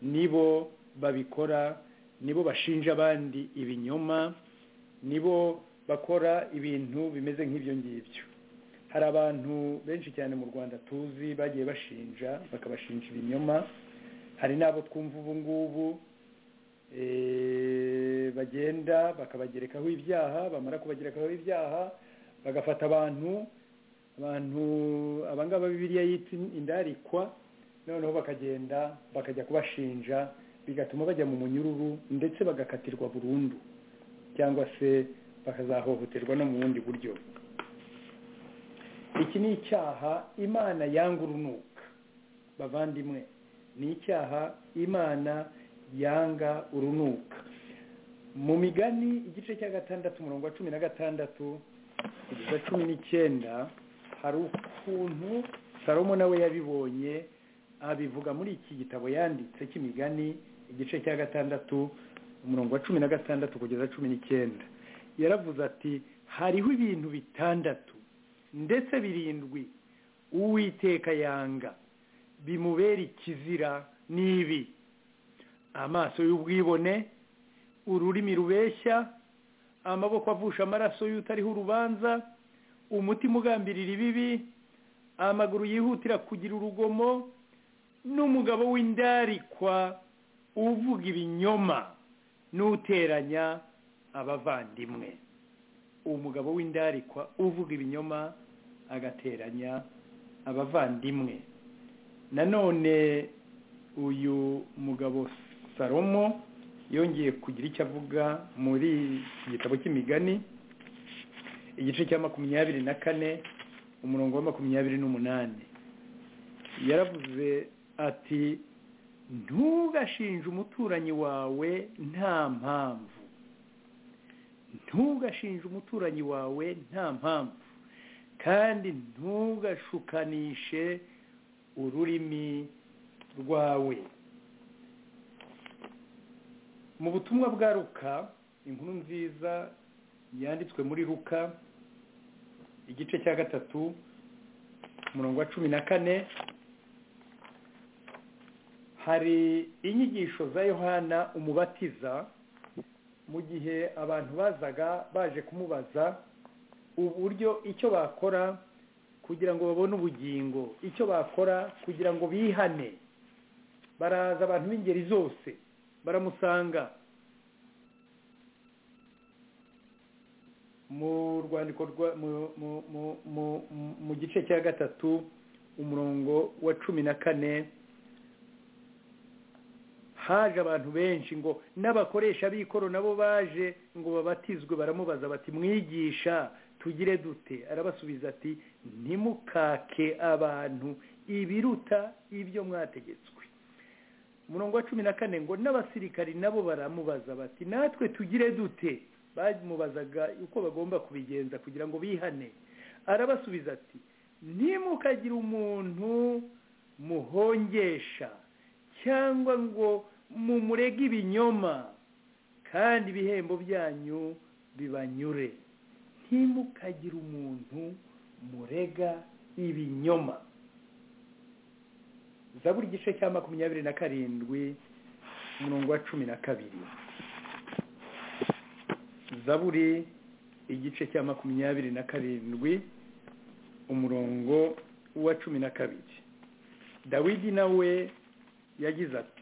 nibo babikora nibo bashinja abandi ibinyoma nibo bakora ibintu bimeze nk'ibyo ngibyo hari abantu benshi cyane mu rwanda tuzi bagiye bashinja bakabashinja ibinyoma hari n'abo twumva ubu ngubu bagenda bakabagerekaho ibyaha bamara kubagerekaho ibyaha bagafata abantu abantu abangaba bibiriya yitwa indarikwa noneho bakagenda bakajya kubashinja bigatuma bajya mu munyururu ndetse bagakatirwa burundu cyangwa se bakazahohoterwa no mu bundi buryo iki ni icyaha imana yanga urunuka bavandimwe ni icyaha imana yanga urunuka mu migani igice cya gatandatu umurongo wa cumi na gatandatu kugeza cumi n'icyenda hari ukuntu salomo nawe yabibonye abivuga muri iki gitabo yanditse cy'imigani igice cya gatandatu umurongo wa cumi na gatandatu kugeza cumi n'icyenda yaravuze ati hariho ibintu bitandatu ndetse birindwi uwiteka yanga bimubera ikizira n'ibi amaso y'ubwibone ururimi rubeshya amaboko avusha amaraso y'utariho urubanza umutima ugambirira ibibi amaguru yihutira kugira urugomo n'umugabo w'indarikwa uvuga ibinyoma n'uteranya abavandimwe umugabo w'indarikwa uvuga ibinyoma agateranya abavandimwe nanone uyu mugabo salomo yongeye kugira icyo avuga muri iki gitabo cy'imigani igice cya makumyabiri na kane umurongo wa makumyabiri n'umunani yaravuze ati ntugashinje umuturanyi wawe nta mpamvu ntugashinje umuturanyi wawe nta mpamvu kandi ntugashukanishe ururimi rwawe mu butumwa bwa ruka inkuru nziza yanditswe muri ruka igice cya gatatu umurongo wa cumi na kane hari inyigisho za yohana umubatiza mu gihe abantu bazaga baje kumubaza uburyo icyo bakora kugira ngo babone ubugingo icyo bakora kugira ngo bihane baraza abantu b'ingeri zose baramusanga mu rwandiko mu gice cya gatatu umurongo wa cumi na kane haje abantu benshi ngo n'abakoresha b'ikoro nabo baje ngo babatizwe baramubaza bati mwigisha tugire dute arabasubiza ati ntimukake abantu ibiruta ibyo mwategetswe umurongo wa cumi na kane ngo n'abasirikari nabo baramubaza bati natwe tugire dute bamubazaga uko bagomba kubigenza kugira ngo bihane arabasubiza ati ntimukagire umuntu muhongesha cyangwa ngo mumurege ibinyoma kandi ibihembo byanyu bibanyure ntimukagire umuntu murega ibinyoma za buri gice cya makumyabiri na karindwi umurongo wa cumi na kabiri za buri igice cya makumyabiri na karindwi umurongo wa cumi na kabiri dawidi nawe yagize ati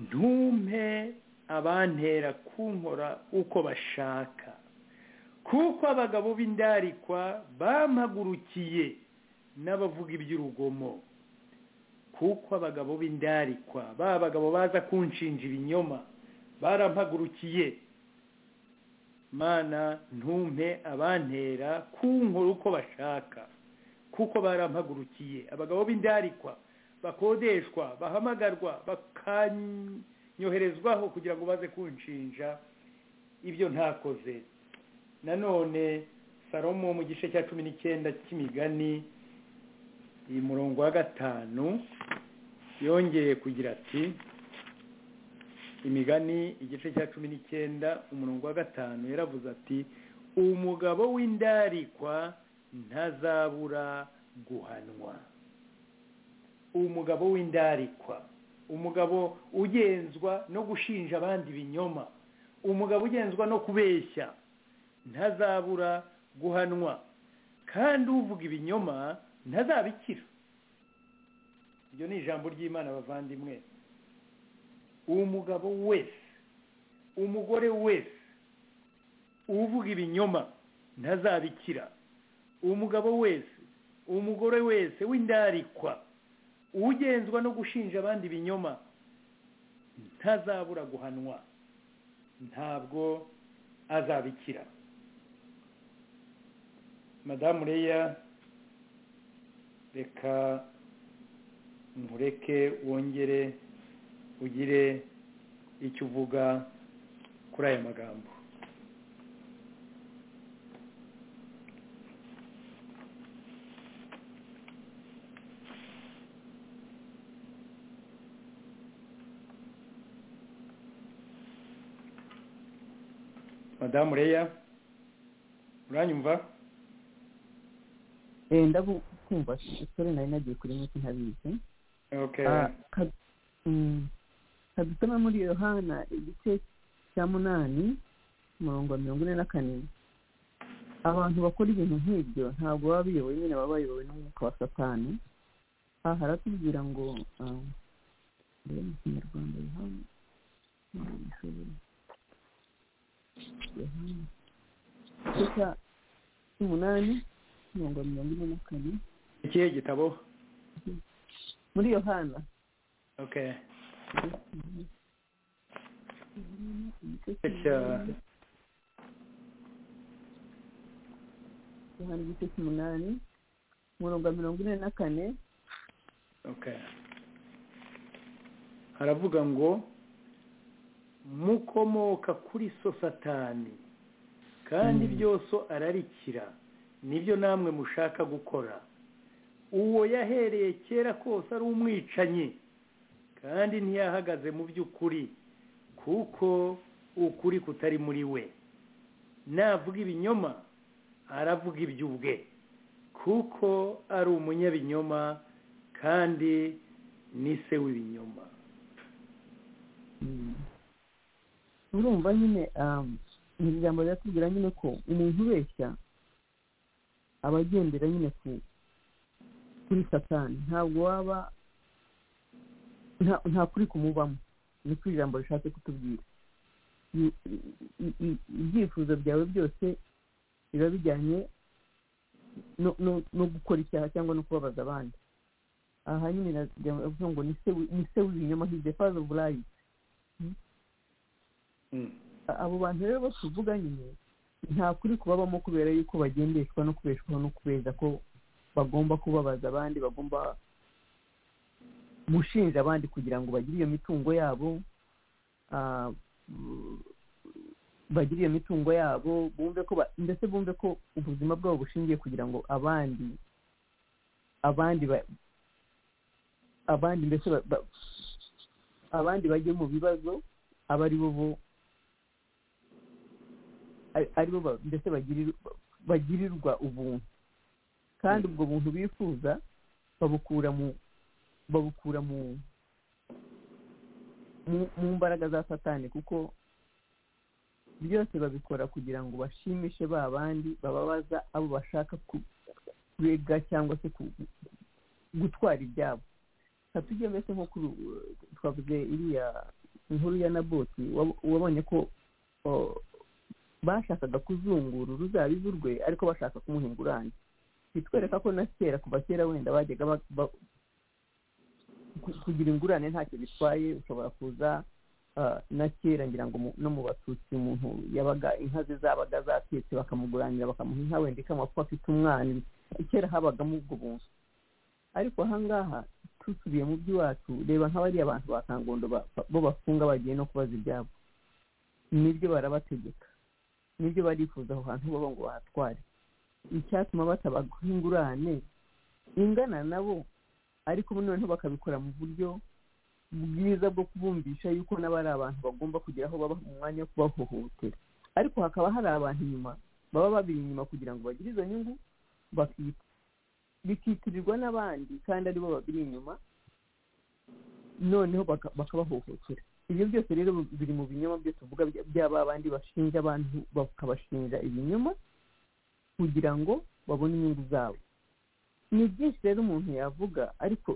ntumpe abantera kunkora uko bashaka kuko abagabo b'indarikwa bampagurukiye n'abavuga iby'urugomo kuko abagabo b'indarikwa ba bagabo baza kunshinja ibinyoma barampagurukiye mana ntumpe abantera kunkora uko bashaka kuko barampagurukiye abagabo b'indarikwa bakodeshwa bahamagarwa bakanyoherezwaho kugira ngo baze kunshinja ibyo ntakoze nanone salomo mu gice cya cumi n'icyenda cy'imigani iyi murongo wa gatanu yongeye kugira ati imigani igice cya cumi n'icyenda umurongo wa gatanu yaravuze ati umugabo w'indarikwa ntazabura guhanwa umugabo w'indarikwa umugabo ugenzwa no gushinja abandi ibinyoma umugabo ugenzwa no kubeshya ntazabura guhanwa kandi uvuga ibinyoma ntazabikira iryo ni ijambo ry'imana abavandimwe umugabo wese umugore wese uvuga ibinyoma ntazabikira umugabo wese umugore wese w'indarikwa ugenzwa no gushinja abandi ibinyoma ntazabura guhanwa ntabwo azabikira madamu reya reka nkureke wongere ugire icyo uvuga kuri aya magambo madamu reya uranyumva wenda kumva shisore nari nagiye kuri muti ntabizi dusome muri yohana igice cya munani umurongo wa mirongo ine na kane abantu bakora ibintu nk'ibyo ntabwo baba biyobowe nyine baba bayobowe n'umwuka wa satani aha haratubwira ngo ah, mbere mu kinyarwanda yohana Yohana, Yohana. igice cya cy'umunani umurongo wa mirongo ine na kane ikihe gitabo muri yohana okay igice cya yohana igice cy'umunani umurongo wa mirongo ine na kane okay haravuga ngo mukomoka kuri so satani kandi Mm. byose ararikira nibyo namwe mushaka gukora uwo yahereye kera kose ari umwicanyi kandi ntiyahagaze mu by'ukuri kuko ukuri kutari muri we navuga ibinyoma aravuga iby'ubwe kuko ari umunyabinyoma kandi ni se w'ibinyoma Mm. urumva nyine um, iri jambo riratubwira nyine ko umuntu ubeshya aba agendera nyine ku kuri satani ntabwo waba nta, nta kuri kumubamo ni kuri ijambo rishatse kutubwira I- i- i- i- ibyifuzo byawe byose biba bijyanye no, no, no gukora icyaha cyangwa no kubabaza abandi aha nyine biravuga ngo ni se wi- ni se w'ibinyoma hize fazo burayi abo bantu rero bo tuvuga nyine nta kuri kubabamo kubera yuko bagendeshwa no kubeshwaho no kubeza ko bagomba kubabaza abandi bagomba gushinja abandi kugira ngo bagire iyo mitungo yabo ah, bu- bagire iyo mitungo yabo bumve ko ba- ndetse bumve ko ubuzima bwabo bushingiye kugira ngo abandi abandi ba- abandi mbese ba- ba- abandi bajye mu bibazo aba ari bo bo ari- ari bo ba- mbese bagirir- bagirirwa ubuntu kandi ubwo buntu bifuza babukura mu babukura mu mu- mu mbaraga za satani kuko byose babikora kugira ngo bashimishe ba bandi bababaza abo bashaka ku- kurega cyangwa se ku- gutwara ibyabo katujye mbese nko kuri twavuze iriya inkuru ya naboti wab- wabonye ko o, bashakaga kuzungura uruzabibu rwe ariko bashaka kumuha ingurane bitwereka ko na kera kuva kera wenda bajyaga ba- ba- ku- kugira ingurane ntacyo bitwaye ushobora kuza ah, na kera ngira ngo mu- no mu batutsi umuntu yabaga inka ze zabaga zatetse bakamuguranira bakamuha inka wenda ikamapfa afite umwana kera habagamo ubwo buntu ariko ahangaha tusubiye mu by'iwacu reba nk'abariya bantu ba kangondo ba- ba- bo bafunga bagiye no kubaza ibyabo nibyo barabategeka nibyo barifuza aho hantu baba ngo bahatware icyatuma batabaguha ingurane ingana nabo ariko noneho bakabikora mu buryo bwiza bwo kubumvisha yuko nabo ari abantu bagomba kugira aho baba mu mwanya wo kubahohotera ariko hakaba hari abantu inyuma baba babiri inyuma kugira ngo bagire izo nyungu bakita bikitirirwa n'abandi kandi ari bo babiri inyuma noneho baka- bakabahohotera ibyo byose rero biri mu binyoma byo tuvuga bya- by'aba bandi bashinja abantu bakabashinja ibinyoma kugira ngo babone inyungu zabo ni byinshi rero umuntu yavuga ariko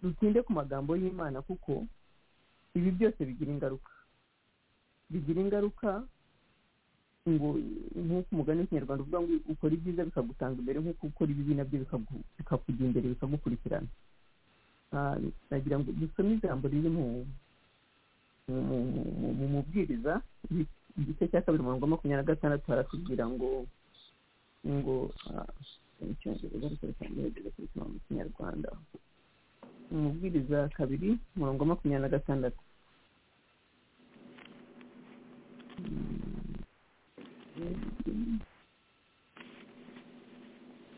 dutinde ku magambo y'imana kuko ibi byose bigira ingaruka bigira ingaruka ngo nk'uko umugani w'ikinyarwanda uvuga ngo ukora ibyiza bikagutanga imbere nk'uko ukora ibibi nabyo bikagu- bikakujya imbere bikagukurikirana Ah, nagira ngo dusome ijambo riri mu mu- mu- mu- mu- mu mubwiriza igice- igice cya kabiri umurongo wa makumyabiri na gatandatu haratubwira ngo ngo ah, icyongereza ariko reka ngerageze kubisoma mu kinyarwanda umubwiriza kabiri umurongo wa makumyabiri na gatandatu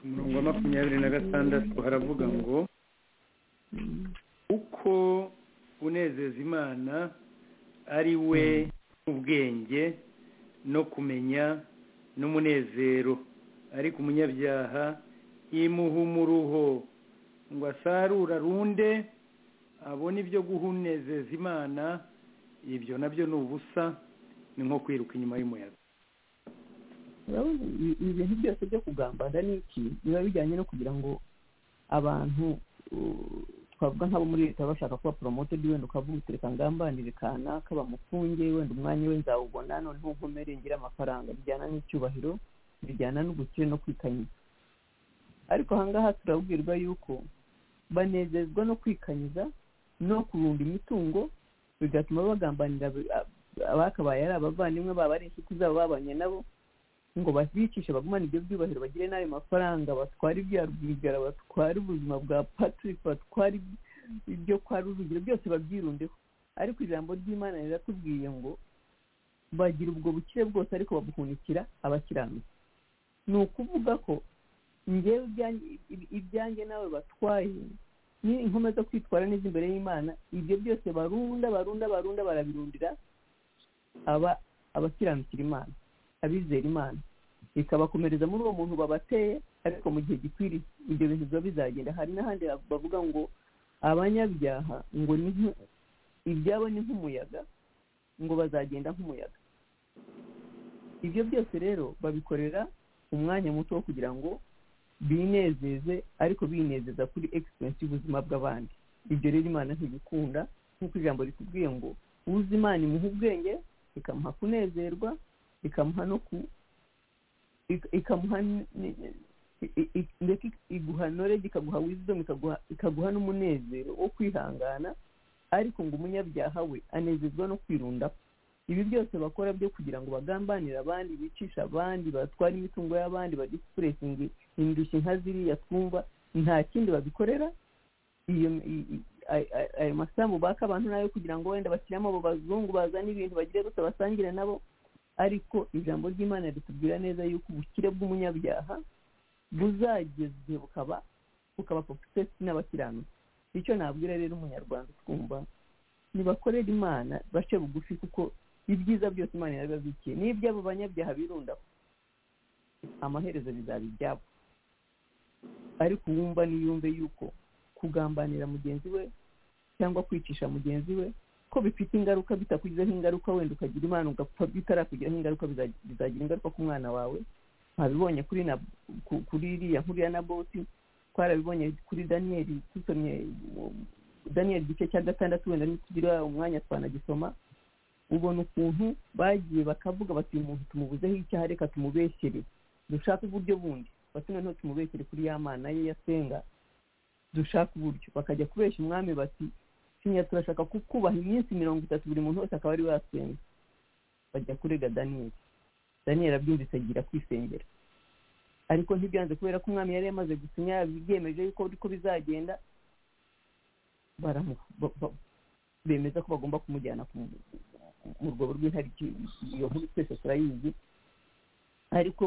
umurongo wa makumyabiri na gatandatu haravuga ngo uko unezeza imana ari we ubwenge no kumenya n'umunezero ariko umunyabyaha imuha umuruho ngo asarure arunde abona ibyo guhunezeza imana ibyo nabyo ni ubusa ni nko kwiruka inyuma y'umuyaga urabona ibi- ibi bintu byose byo kugambana n'iki biba bijyanye no kugira ngo abantu uh, twavuga nk'abo muri leta bashaka kuba promoted wenda ukavuga uti reka ngambanire kanaka bamufunge wenda umwanya we nzawubona noneho nkomere ngire amafaranga bijyana n'icyubahiro bijyana n'ubukire no kwikanyiza ariko ahangaha turabwirwa yuko banezezwa no kwikanyiza no kurunda imitungo bigatuma bagambanira abi- ab- abakabaye ari abavandimwe baba ari inshuti zabo babanye nabo ngo bazicishe bagumane ibyo byubahiro bagire n'ayo mafaranga batware ibya rwigara batware ubuzima bwa patrick batware iby- ibyo kwa rujugiro byose babyirundeho ariko ijambo ry'imana riratubwiye ngo bagira ubwo bukire bwose ariko babuhunikira abakiranutsi ni ukuvuga ko ngewe ibyanjye- ibi- ibyanjye nawe batwaye ni inkomeza kwitwara neza imbere y'imana ibyo byose barunda barunda barunda barabirundira aba abakiranukira imana abizera imana bikabakomereza muri uwo muntu babateye ariko mu gihe gikwiriye ibyo bintu biba bizagenda hari n'ahandi bavuga ngo abanyabyaha ngo ni nk- ibyabo ni nk'umuyaga ngo bazagenda nk'umuyaga ibyo byose rero babikorera umwanya muto wo kugira ngo binezeze ariko binezeza kuri egisperiyensi y'ubuzima bw'abandi ibyo rero imana ntibikunda nk'uko ijambo rikubwiye ngo uzi imana imuha ubwenge ikamuha kunezerwa ikamuha no ku ik- ikamuha n- n- i- i- ndetse iguha knowledge ikaguha wisdom ikaguha ikaguha n'umunezero wo kwihangana ariko ngo umunyabyaha we anezezwa no kwirunda ibi byose bakora byo kugira ngo bagambanire abandi bicisha abandi batware imitungo y'abandi badisipuresingi indushyi nka ziriya twumva nta kindi babikorera iyo i- i- ay- ay- ayo masambu baka abantu nayo kugira ngo wenda bashyiramo abo bazungu bazana ibintu bagire gusa basangire nabo ariko ijambo ry'imana ritubwira neza yuko ubukire bw'umunyabyaha buzageza igihe bukaba bukaba sukcesi n'abakiranutsi icyo nabwira rero umunyarwanda utwumva nibakorere imana bace bugufi kuko ibyiza byose imana yarabibabikiye n'iby'abo banyabyaha birundaho amaherezo bizaba ibyabo ariko uwumva niyumve yuko kugambanira mugenzi we cyangwa kwicisha mugenzi we ko bifite ingaruka bitakugizeho ingaruka wenda ukagira imana ugapfa bitarakugiraho ingaruka biza- bizagira ingaruka ku mwana wawe twabibonye kuri na ku- kuri iriya nkuru ya naboti twarabibonye kuri daniyeli dusomye um, daniyeli igice cya gatandatu wenda nitugira umwanya twanagisoma ubona ukuntu bagiye bakavuga bati uyu muntu tumubuzeho icyaha reka tumubeshyere dushake uburyo bundi bati noneho tumubeshyere kuri ya mana ye yasenga dushake uburyo bakajya kubeshya umwami bati sinya turashaka kukubaha iminsi mirongo itatu buri muntu wese akaba ari wasenga bajya kurega daniyeli daniyeli abyumvise agira kwisengera ariko ntibyanze kubera ko umwami yari yamaze gusinya yabyemeje yuko uko bizagenda baramu- ba- ba- bemeza ko bagomba kumujyana ku- mu rwobo rw'intariki iyo nkuru twese turayizi ariko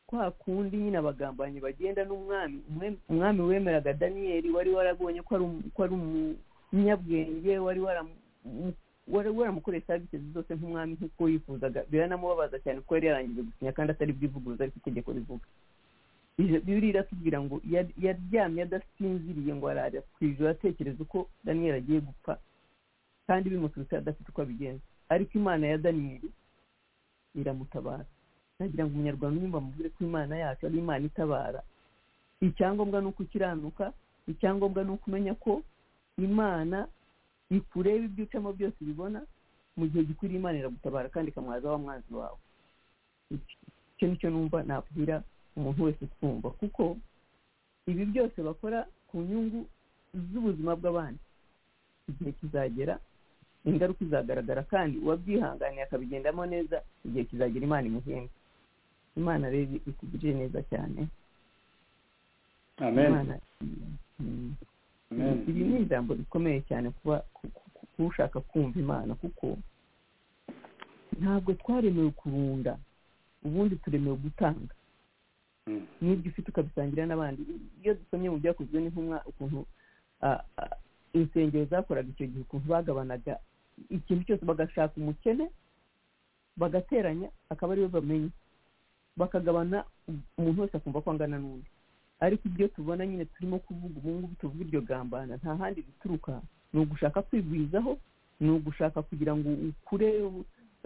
kwa kundi nyine abagambanyi bagenda n'umwami umwe- umwami wemeraga daniyeli wari warabonye ko ari um- ko ari umunyabwenge wari waramu- mu- wari waramukoreye serivisi zose nk'umwami nk'uko yifuzaga biranamubabaza cyane kuko yari yarangije gusinya kandi atari bwivuguruza ariko itegeko rivuga Ije- bibiri iratubwira ngo yar- yaryamye adasinziriye ngo arara ku ijoro atekereza uko daniyeli agiye gupfa kandi bimuturutse adafite uko abigenza ariko imana ya daniyeli iramutabara nagira ngo umunyarwanda unyumva amubwire ko imana yacu ari imana itabara icyangombwa ni uko ukiranuka icyangombwa ni uko umenya ko imana ikureba ibyo ucamo byose ubibona mu gihe gikwiriye imana iragutabara kandi ikamwaza wa mwanzi wawe icyo nicyo numva nabwira umuntu wese utwumva kuko ibi byose bakora ku nyungu z'ubuzima bw'abandi igihe kizagera ingaruka izagaragara kandi uwabyihanganiye akabigendamo neza igihe kizagera imana imuhembe imana rero itugirire neza cyane amen imana Mm. amen ibi ni ijambo rikomeye cyane kuba ku- ku- kuba ushaka kumva imana kuko ntabwo twaremewe kurunda ubundi turemewe gutanga Mm. n'ibyo ufite ukabisangira n'abandi iyo dusomye mu byakozwe n'intumwa ukuntu ah, ah, insengero zakoraga icyo gihe ukuntu bagabanaga ikintu cyose bagashaka umukene bagateranya akaba ariwe bamenya bakagabana umuntu wese akumva ko angana n'undi ariko ibyo tubona nyine turimo kuvuga ubu ngubu tuvuga iryo gambana nta handi bituruka ni ugushaka kwigwizaho ni ugushaka kugira ngo ukure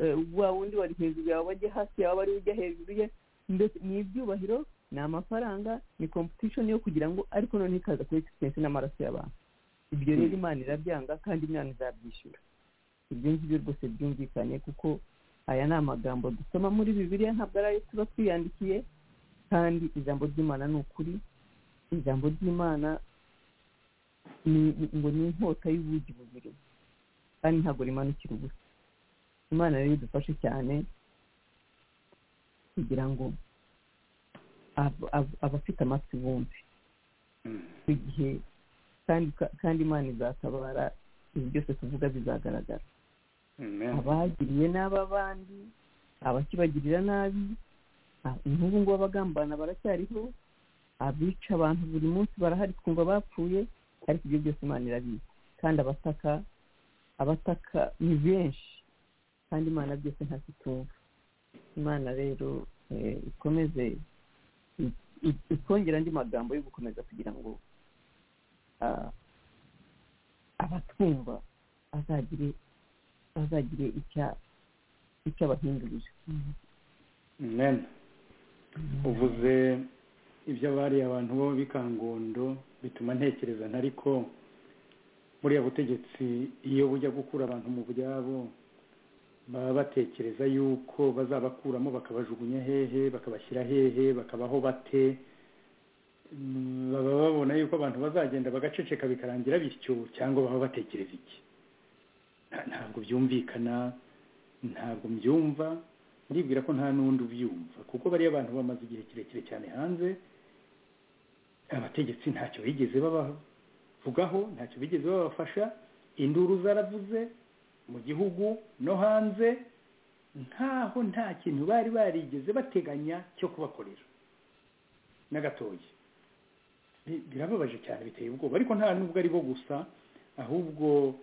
eh, wa wundi wari hejuru yawe ajye hasi yawe ari ujya hejuru ye ndetse ni ibyubahiro ni amafaranga ni competition yo kugira ngo ariko noneho ikaza kuri existence n'amaraso y'abantu ibyo rero imana irabyanga kandi imana izabyishyura ibyo ngibyo rwose byumvikanye kuko aya ni amagambo dusoma muri bibiliya ntabwo ari ayo tuba twiyandikiye kandi ijambo ry'imana ni ukuri ijambo ry'imana ni- ni- ngo ni inkota y'ubugi bubiri kandi ntabwo rimanukira ubusa imana rero idufashe cyane kugira ngo ab- ab- abafite amatwi bumve igihe kandi kandi imana izatabara ibi byose tuvuga bizagaragara abagiriye nabi abandi abakibagirira nabi a- n'ubu ngubu abagambana baracyariho abica abantu buri munsi barahari twumva bapfuye ariko ibyo byose imana irabizi kandi abataka abataka ni benshi kandi imana byose ntakitumva imana rero eh, ikomeze i- i- itwongere andi magambo yo gukomeza kugira ngo ah, abatwumva azagire bazagire icya icyo abahindurira amen uvuze iby'abariye abantu bo bikangondo bituma ntekereza ntariko buriya butegetsi iyo bujya gukura abantu mu byabo baba batekereza yuko bazabakuramo bakabajugunya hehe bakabashyira hehe bakabaho bate Mm, baba babona yuko abantu bazagenda bagaceceka bikarangira bityo cyangwa baba batekereza iki Nta- ntabwo byumvikana ntabwo mbyumva ndibwira ko nta n'undi ubyumva kuko bariya abantu bamaze igihe kirekire cyane hanze abategetsi ntacyo bigeze babavugaho ntacyo bigeze babafasha induru zaravuze mu gihugu no hanze nkaho nta kintu bari barigeze bateganya cyo kubakorera na gatoya Bi- birababaje cyane biteye ubwoba ariko nta nubwo ari bo gusa ahubwo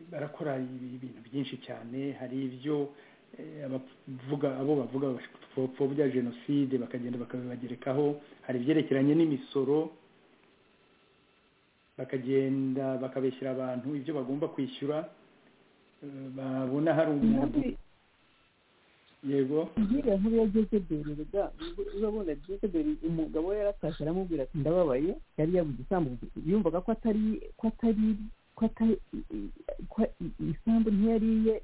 barakora ibi- ibintu byinshi cyane hari ibyo eh, abavuga abo bavuga bya jenoside bakagenda bakabibagerekaho hari ibyerekeranye n'imisoro bakagenda bakabeshyira abantu ibyo bagomba kwishyura Eh, babona hari umuntu yego nkiriya nkuru ya jezebeli rega urabona jezebeli umugabo we yaratashye aramubwira ati ndababaye yari yabuze isambu yumvaga ko atari ko atari ko atari ko isambu ntiyariye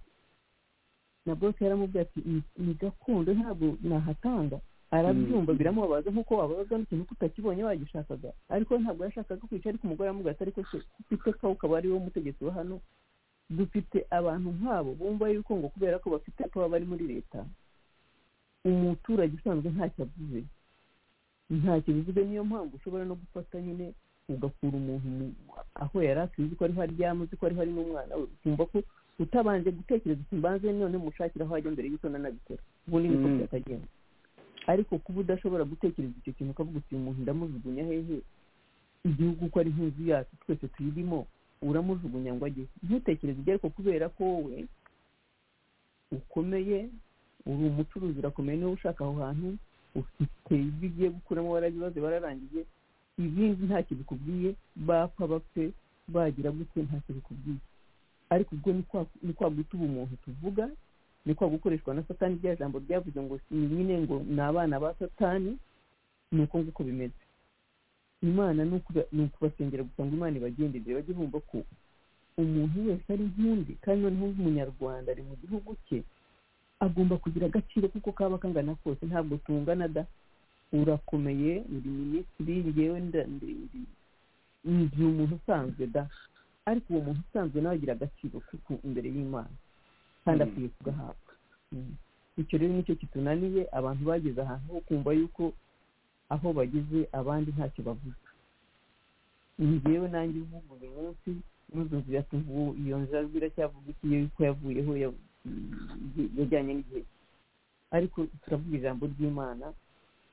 na bose yaramubwira ati "Ni- ni gakondo ntabwo nahatanga arabyumva biramubabaza nk'uko wababaza n'ikintu ko utakibonye wagishakaga ariko ntabwo yashakaga kwica ariko umugore aramubwira ati ariko se ufite ko ukaba ari wo mutegetsi wa hano dufite abantu nk'abo bumva yuko ngo kubera ko bafite ko baba bari muri leta umuturage usanzwe ntacyo avuze ntacyo bivuze niyo mpamvu ushobora no gufata nyine ugakura umuntu mu- aho yari atuye uzi ko ariho aryama uzi ko ariho ari n'umwana we ukumva ko utabanje gutekereza uti mbanze none mushakira aho ajya mbere y'uko nanabikora ubundi niko Mm. byakagenda ariko kuba udashobora gutekereza icyo kintu ukavuga uti uyu muntu ndamujugunya hehe igihugu uko ari nk'inzu yacu twese tuyirimo uramujugunya ngo ajye ntutekereze ibyo ariko kubera ko wowe ukomeye uri umucuruzi urakomeye niba ushaka aho hantu ufite ibyo ugiye gukuramo warabibaze bararangije ibindi ntacyo bikubwiye bapfa bapfe bagira gute ntacyo bikubwiye ariko ubwo ni kwa- ni kwa guta ubumuntu tuvuga ni kwa gukoreshwa na satani rya jambo ryavuze ngo si nyine ngo ni abana ba satani ni uko nguko bimeze imana ni ukuba- ni ukubasengera gusa ngo imana ibagendere bajye bumva ko umuntu wese ari nk'undi kandi noneho umunyarwanda ari mu gihugu cye agomba kugira agaciro kuko kaba kangana kose ntabwo tungana da urakomeye uri minisitiri ngewe nda- ndi- ndi- ndi umuntu usanzwe da ariko uwo muntu usanzwe nawe agira agaciro kuko imbere y'imana kandi Mm. akwiye kugahabwa Mm. icyo rero nicyo kitunaniye abantu bageze ahantu ho kumva yuko aho bageze abandi ntacyo bavuze njyewe nanjye uvuga uyu munsi n'uzumvira ati ubu iyo nzira iracyavuga iki iyo ko yavuyeho ya- yajyanye n'igihe cye." ariko turavuga ijambo ry'imana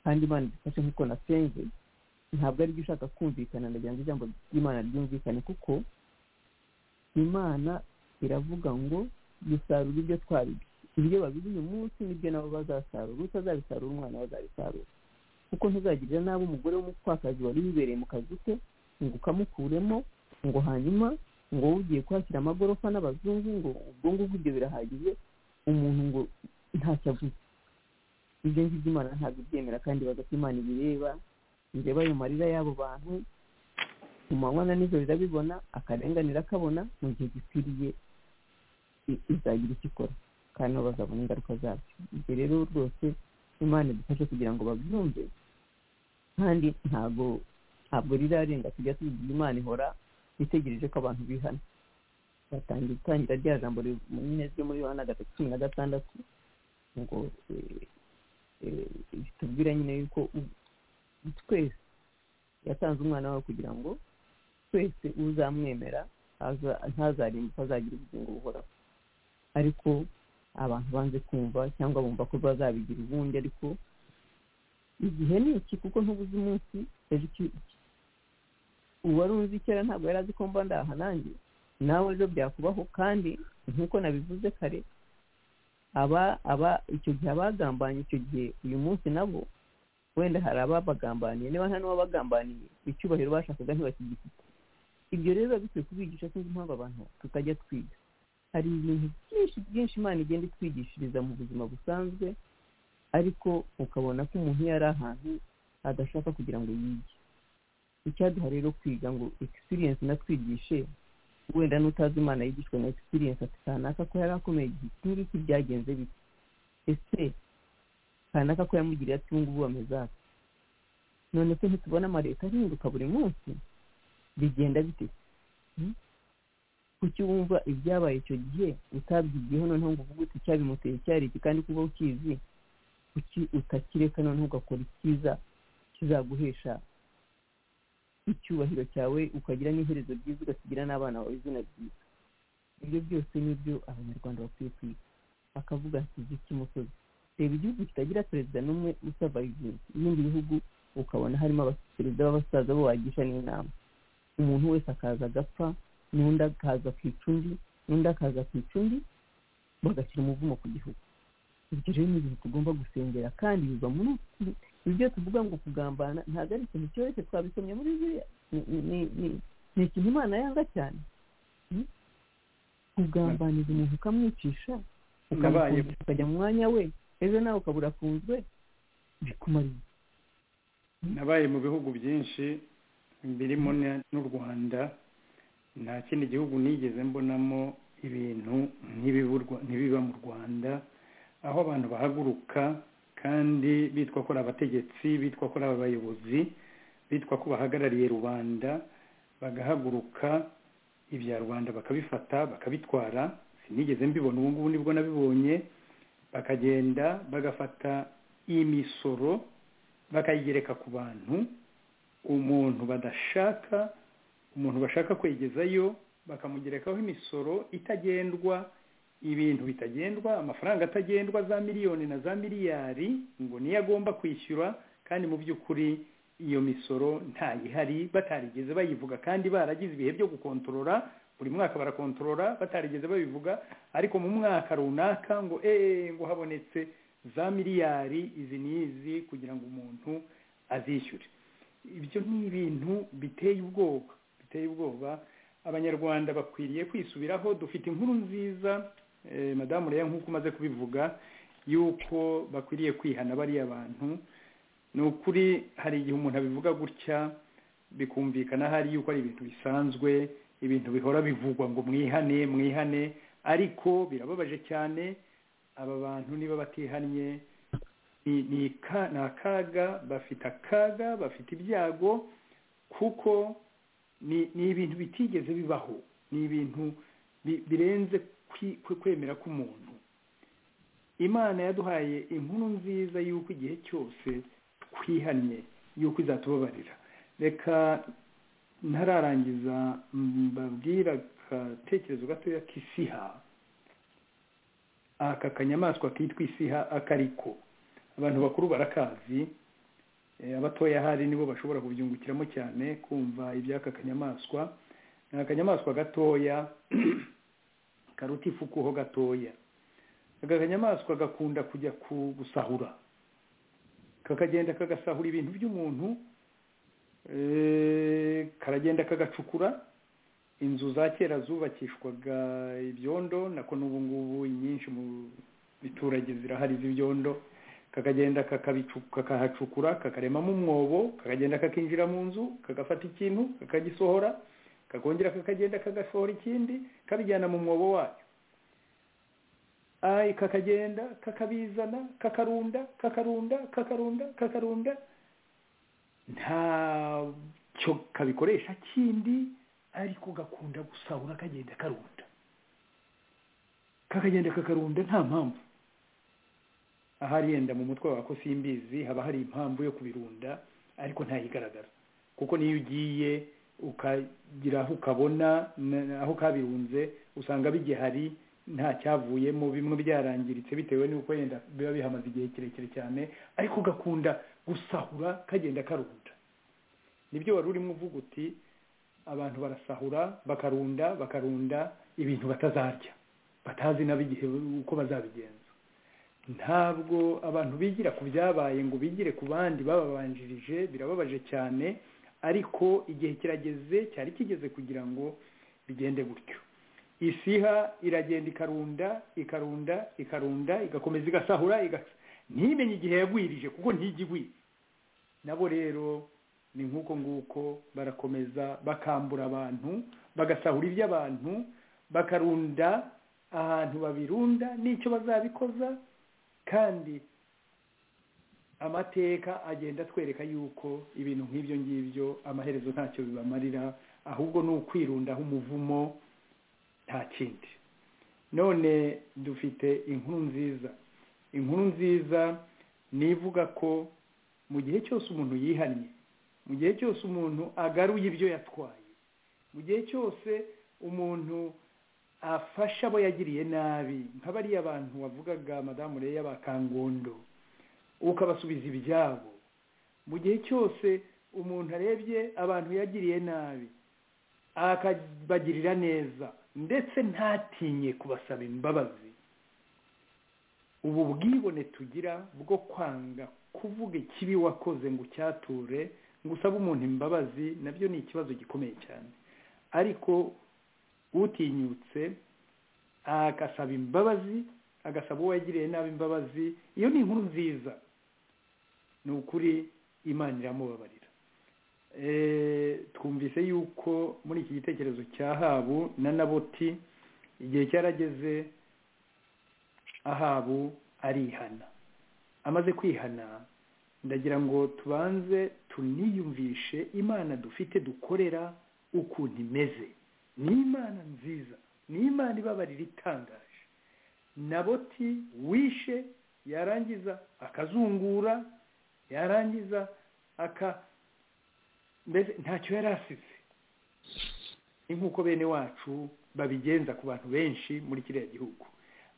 kandi imana idufashe nk'uko nasenze ntabwo ari byo ushaka kumvikana ndagira ngo ijambo ry'imana ryumvikane kuko imana iravuga ngo dusarura ibyo twaribye ibyo babize uyu munsi nibyo nabo bazasarura utabazabisarura umwana we azabisarura kuko ntuzagirira nabi umugore w'umupfakazi wari wibereye mu kazi ke ngo ukamukuremo ngo hanyuma ngo wowe ugiye kuhashyira amagorofa n'abazungu ngo ubwo ngubwo ibyo birahagije umuntu ngo ntacyo avuze ibyo ngibyo imana ntabwo ibyemera kandi bavuga ko imana ibireba ireba ayo marira y'abo bantu mu manywa na nijoro irabibona akarenganira akabona mu gihe gikwiriye i- izagira icyo ikora kandi nabo bazabona ingaruka zabyo ibyo rero rwose imana idufashe kugira ngo babyumve kandi ntabwo ntabwo rirarenga tujya tubibwira imana ihora itegereje ko abantu bihana batangira itangira rya jambo riv- mu mpine ryo muri yohana gatatu cumi na gatandatu ngo eh, eh, ritubwira nyine yuko u- twese yatanze umwana wawe kugira ngo twese uzamwemera aza- ntazarimbuka azagira ubugingo buhoraho ariko abantu banze kumva cyangwa bumva ko bazabigira ubundi ariko igihe ni iki kuko ntubuze umunsi ejo iki- uwari uzi kera ntabwo yari azi ko mba ndaha nanjye nawe ejo byakubaho kandi nk'uko nabivuze kare aba aba icyo gihe abagambanye icyo gihe uyu munsi nabo wenda hari ababagambaniye niba nta n'uwabagambaniye icyubahiro bashakaga ntibakigifite ibyo rero biba bikwiye kubigisha sinzi impamvu abantu tutajya twiga hari ibintu byinshi byinshi imana igenda itwigishiriza mu buzima busanzwe ariko ukabona ko umuntu iyo ari ahantu adashaka kugira ngo yige icyaduha rero kwiga ngo experience natwigishe wenda n'utazi imana yigishwe na experience ati kanaka ko yari akomeye igihe iki ngiki byagenze bite ese kanaka ko yamugiriye ati ubungubu bameze ati none se ntitubona amaleta ahinduka buri munsi bigenda bite Hmm? kuki wumva ibyabaye icyo gihe utabyigiyeho noneho ngo uvuge uti icyabimuteye cyari iki kandi kuba ukizi kuki utakireka noneho ugakora icyiza kizaguhesha icyubahiro cyawe ukagira n'iherezo ryiza ugasigira n'abana bawe izina ryiza ibyo byose nibyo abanyarwanda bakwiye kwiga bakavuga ati izi cy'umusozi reba igihugu kitagira perezida n'umwe usavayizingi ibindi bihugu ukabona harimo abaperezida b'abasaza bo wagisha n'inama umuntu wese akaza agapfa n'undi akaza akica undi n'undi akaza akica undi bagashyira umuvumo ku gihugu ibyo rero ni ibintu tugomba gusengera kandi biva muri uku- ibyo tuvuga ngo kugambana ntabwo ari ikintu cyoroshye twabisomye muri bibiliya Ni- ni- ni- ni- ni ikintu imana yanga cyane Hmm? kugambanira umuntu ukamwicisha Ukabaye. ukamufungisha, ukajya mu mwanya we ejo nawe ukaba urafunzwe bikumara iki? nabaye mu bihugu byinshi birimo na- n'u rwanda nta kindi gihugu nigeze mbonamo ibintu nk'ibiburwa- ntibiba mu rwanda aho abantu bahaguruka kandi bitwa ko ari abategetsi bitwa ko ari abayobozi bitwa ko bahagarariye rubanda bagahaguruka ibya rubanda bakabifata bakabitwara sinigeze mbibona ubu ngubu nibwo nabibonye bakagenda bagafata imisoro bakayigereka ku bantu umuntu badashaka umuntu bashaka kwegezayo bakamugerekaho imisoro itagendwa ibintu bitagendwa amafaranga atagendwa za miliyoni na za miliyari ngo niyo agomba kwishyura kandi mu by'ukuri iyo misoro ntayihari batarigeze bayivuga kandi baragize ibihe byo gukontorora buri mwaka barakontorora batarigeze babivuga ariko mu mwaka runaka ngo eee ngo habonetse za miliyari izi n'izi kugira ngo umuntu azishyure ibyo ni ibintu biteye ubwoba biteye ubwoba abanyarwanda bakwiriye kwisubiraho dufite inkuru nziza eh, madamu rero nk'uko umaze kubivuga yuko bakwiriye kwihana bariya bantu ni ukuri hari igihe umuntu abivuga gutya bikumvikana hari yuko ari ibintu bisanzwe ibintu bihora bivugwa ngo mwihane mwihane ariko birababaje cyane aba bantu niba batihannye ni ni ka- ni akaga bafite akaga bafite ibyago kuko ni ni ibintu bitigeze bibaho ni ibintu bi- birenze kwi- kwe- kwemera k'umuntu imana yaduhaye inkuru nziza y'uko igihe cyose twihannye y'uko izatubabarira reka ntararangiza mbabwira agatekerezo gatoya k'isiha aka kanyamaswa kitwa isiha akariko abantu bakuru barakazi Eh, abatoya hari nibo bashobora kubyungukiramo cyane kumva iby'aka kanyamaswa ni akanyamaswa gatoya karuta ifukuho gatoya aka kanyamaswa gakunda kujya ku- gusahura kakagenda kagasahura ibintu by'umuntu eh, karagenda kagacukura inzu za kera zubakishwaga ibyondo nako n'ubu ngubu inyinshi mu biturage zirahari z'ibyondo kakagenda kakabicu- kakahacukura kakaremamo umwobo kakagenda kakinjira mu nzu kagafata ikintu kakagisohora kakongera kakagenda kagasohora ikindi kabijyana mu mwobo wayo ay kakagenda kakabizana kakarunda kakarunda kakarunda kakarunda ntacyo kabikoresha kindi ariko gakunda gusahura kagenda karunda kakagenda kakarunda nta mpamvu ahari yenda mu mutwe wako simbizi haba hari impamvu yo kubirunda ariko ntayigaragara kuko niyo ugiye ukagira aho ukabona na- aho kabirunze usanga bigihari nta cyavuyemo bimwe byarangiritse bitewe n'uko yenda biba bihamaze igihe kirekire cyane ariko ugakunda gusahura kagenda karunda nibyo wari urimo uvuga uti abantu barasahura bakarunda bakarunda ibintu batazarya batazi nab'igihe uko bazabigenza ntabwo abantu bigira ku byabaye ngo bigire ku bandi bababanjirije birababaje cyane ariko igihe kirageze cyari kigeze kugira ngo bigende gutyo isiha iragenda ikarunda ikarunda ikarunda igakomeza igasahura igas- ntimenye igihe yagwirije kuko ntigigwira nabo rero ni nk'uko nguko barakomeza bakambura abantu bagasahura iby'abantu bakarunda ahantu babirunda n'icyo bazabikoza kandi amateka agenda atwereka yuko ibintu nk'ibyo ngibyo amaherezo ntacyo bibamarira ahubwo ni ukwirundaho umuvumo nta kindi none dufite inkuru nziza inkuru nziza nivuga ko mu gihe cyose umuntu yihannye mu gihe cyose umuntu agaruye ibyo yatwaye mu gihe cyose umuntu afasha abo yagiriye nabi nk'abariya bantu wavugaga madamu reya ba kangondo ukabasubiza ibyabo mu gihe cyose umuntu arebye abantu yagiriye nabi akabagirira neza ndetse ntatinye kubasaba imbabazi ubu bwibone tugira bwo kwanga kuvuga ikibi wakoze ngo ucyature ngo usabe umuntu imbabazi nabyo ni ikibazo gikomeye cyane ariko utinyutse agasaba imbabazi agasaba uwo yagiriye nabi imbabazi iyo ni inkuru nziza ni ukuri imana iramubabarira Eh, twumvise yuko muri iki gitekerezo cya habu na naboti igihe cyarageze ahabu arihana amaze kwihana ndagira ngo tubanze tuniyumvishe imana dufite dukorera ukuntu imeze ni imana nziza ni imana ibabarira itangaje naboti wishe yarangiza akazungura yarangiza aka mbese ntacyo yari asize ni nk'uko bene wacu babigenza ku bantu benshi muri kiriya gihugu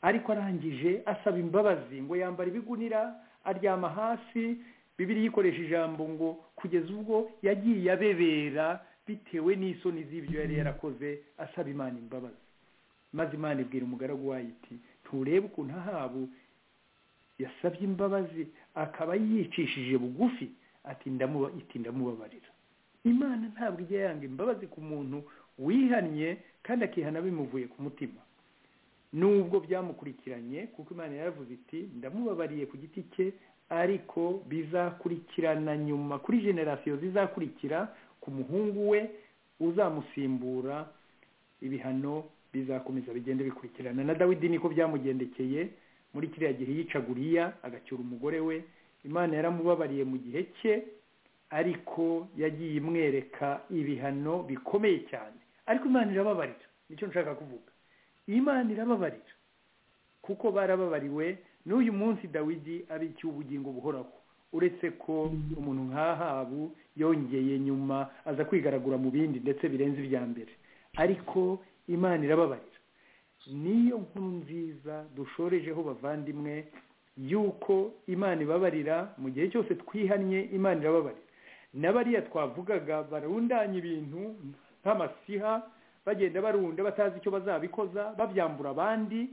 ariko arangije asaba imbabazi ngo yambara ibigunira aryama hasi bibiri yikoresha ijambo ngo kugeza ubwo yagiye abebera bitewe n'isoni z'ibyo yari yarakoze asaba imana imbabazi maze imana ibwira umugaragu wayo iti nturebe ukuntu ahabu yasabye imbabazi akaba yicishije bugufi ati ndamuba iti ndamubabarira imana ntabwo ijya yanga imbabazi ku muntu wihannye kandi akihana bimuvuye ku mutima nubwo byamukurikiranye kuko imana yaravuze iti ndamubabariye ku giti cye ariko bizakurikirana nyuma kuri generasiyo zizakurikira ku muhungu we uzamusimbura ibihano bizakomeza bigenda bikurikirana na dawidi niko byamugendekeye muri kiriya gihe yicaguriya agacyura umugore we imana yaramubabariye mu gihe cye ariko yagiye imwereka ibihano bikomeye cyane ariko imana irababarira nicyo nshaka kuvuga imana irababarira kuko barababariwe n'uyu munsi dawidi abikiye ubugingo buhoraho uretse ko umuntu nk'ahabu yongeye nyuma aza kwigaragura mu bindi ndetse birenze ibya mbere ariko imana irababarira niyo nkuru nziza dushorejeho bavandimwe yuko imana ibabarira mu gihe cyose twihannye imana irababarira n'abariya twavugaga barundanya ibintu nk'amasiha bagenda barunda batazi icyo bazabikoza babyambura abandi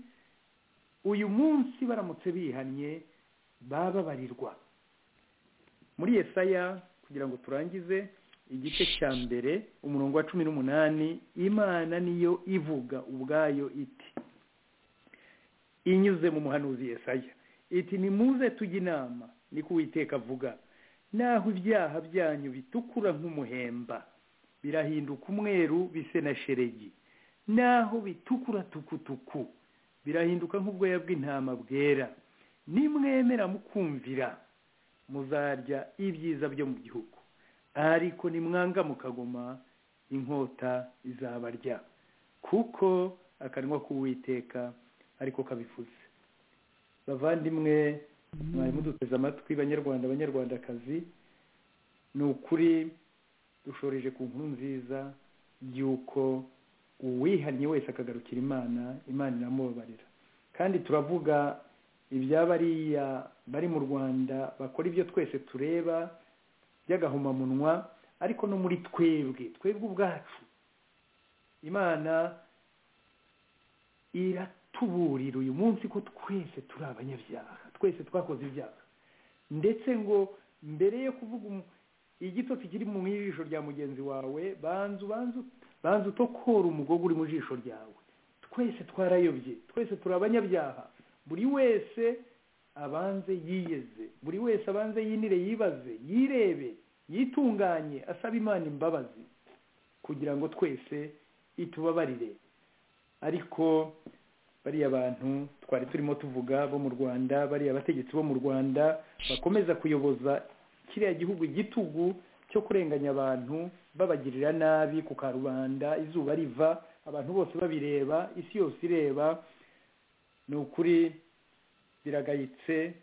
uyu munsi baramutse bihannye bababarirwa muri yesaya kugira ngo turangize igice cya mbere umurongo wa cumi n'umunani imana niyo ivuga ubwayo iti inyuze mu muhanuzi yesaya iti nimuze tujye inama niko uwiteka avuga naho ibyaha byanyu bitukura nk'umuhemba birahinduka umweru bise na sheregi naho bitukura tukutuku birahinduka nk'ubwoya bw'intama bwera nimwemera mukumvira muzarya ibyiza byo mu gihugu ariko nimwanga mukagoma inkota izabarya kuko akanwa k'uwiteka ariko kabivuze bavandimwe mwari muduteze amatwi banyarwanda banyarwandakazi ni ukuri dushoreje ku nkuru nziza y'uko uwihannye wese akagarukira imana imana iramubabarira kandi turavuga iby'abariya bari mu rwanda bakora ibyo twese tureba by'agahomamunwa ariko no muri twebwe twebwe ubwacu imana iratuburira uyu munsi ko twese turi abanyabyaha twese twakoze ibyaha ndetse ngo mbere yo kuvuga igitotsi kiri mu ijisho rya mugenzi wawe banza ubanza banza utokora umugogo uri mu jisho ryawe twese twarayobye twese turi abanyabyaha buri wese abanze yiyeze buri wese abanze yinire yibaze yirebe yitunganye asaba imana imbabazi kugira ngo twese itubabarire ariko bariya bantu twari turimo tuvuga bo mu rwanda bariya bategetsi bo mu rwanda bakomeza kuyoboza kiriya gihugu igitugu cyo kurenganya abantu babagirira nabi ku karubanda izuba riva abantu bose babireba isi yose ireba ni ukuri biragayitse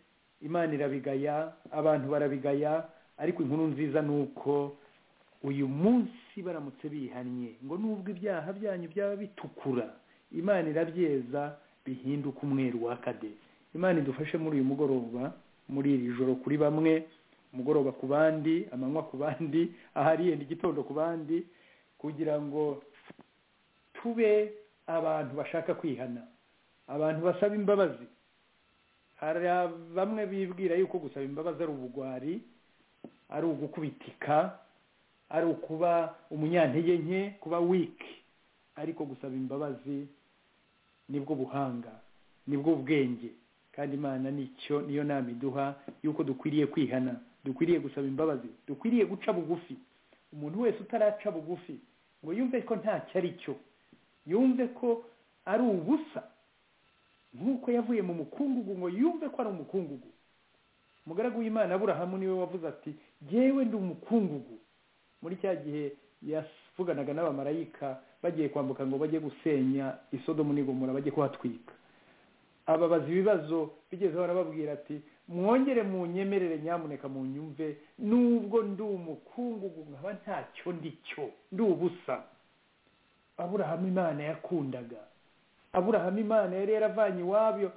imana irabigaya abantu barabigaya ariko inkuru nziza ni uko uyu munsi baramutse bihannye ngo nubwo ibyaha byanyu byaba bitukura imana irabyeza bihinduka umweru wakade imana idufashe muri uyu mugoroba muri iri joro kuri bamwe umugoroba ku bandi amanywa ku bandi ahariyenda igitondo ku bandi kugira ngo tube abantu bashaka kwihana abantu basaba imbabazi hari bamwe bibwira yuko gusaba imbabazi ari ubugwari ari ugukubitika ari ukuba umunyantege nke kuba wiki ariko gusaba imbabazi nibwo buhanga nibwo bwenge kandi imana nicyo niyo nama iduha yuko dukwiriye kwihana dukwiriye gusaba imbabazi dukwiriye guca bugufi umuntu wese utaraca bugufi ngo yumve ko ntacyo ari cyo yumve ko ari ubusa nk'uko yavuye mu mukungugu ngo yumve ko ari umukungugu umugaragu w'imana aburahamu niwe wavuze ati yewe ndi umukungugu muri cya gihe yavuganaga n'abamarayika bagiye kwambuka ngo bajye gusenya isodomu n'igomora bajye kuhatwika ababaza ibibazo bigezeho arababwira ati mwongere mu nyemerere nyamuneka mu nyumve nubwo ndi umukungugu nkaba ntacyo ndi cyo ndi ubusa aburahamu imana yakundaga aburahamu imana yari yaravanye iwabyo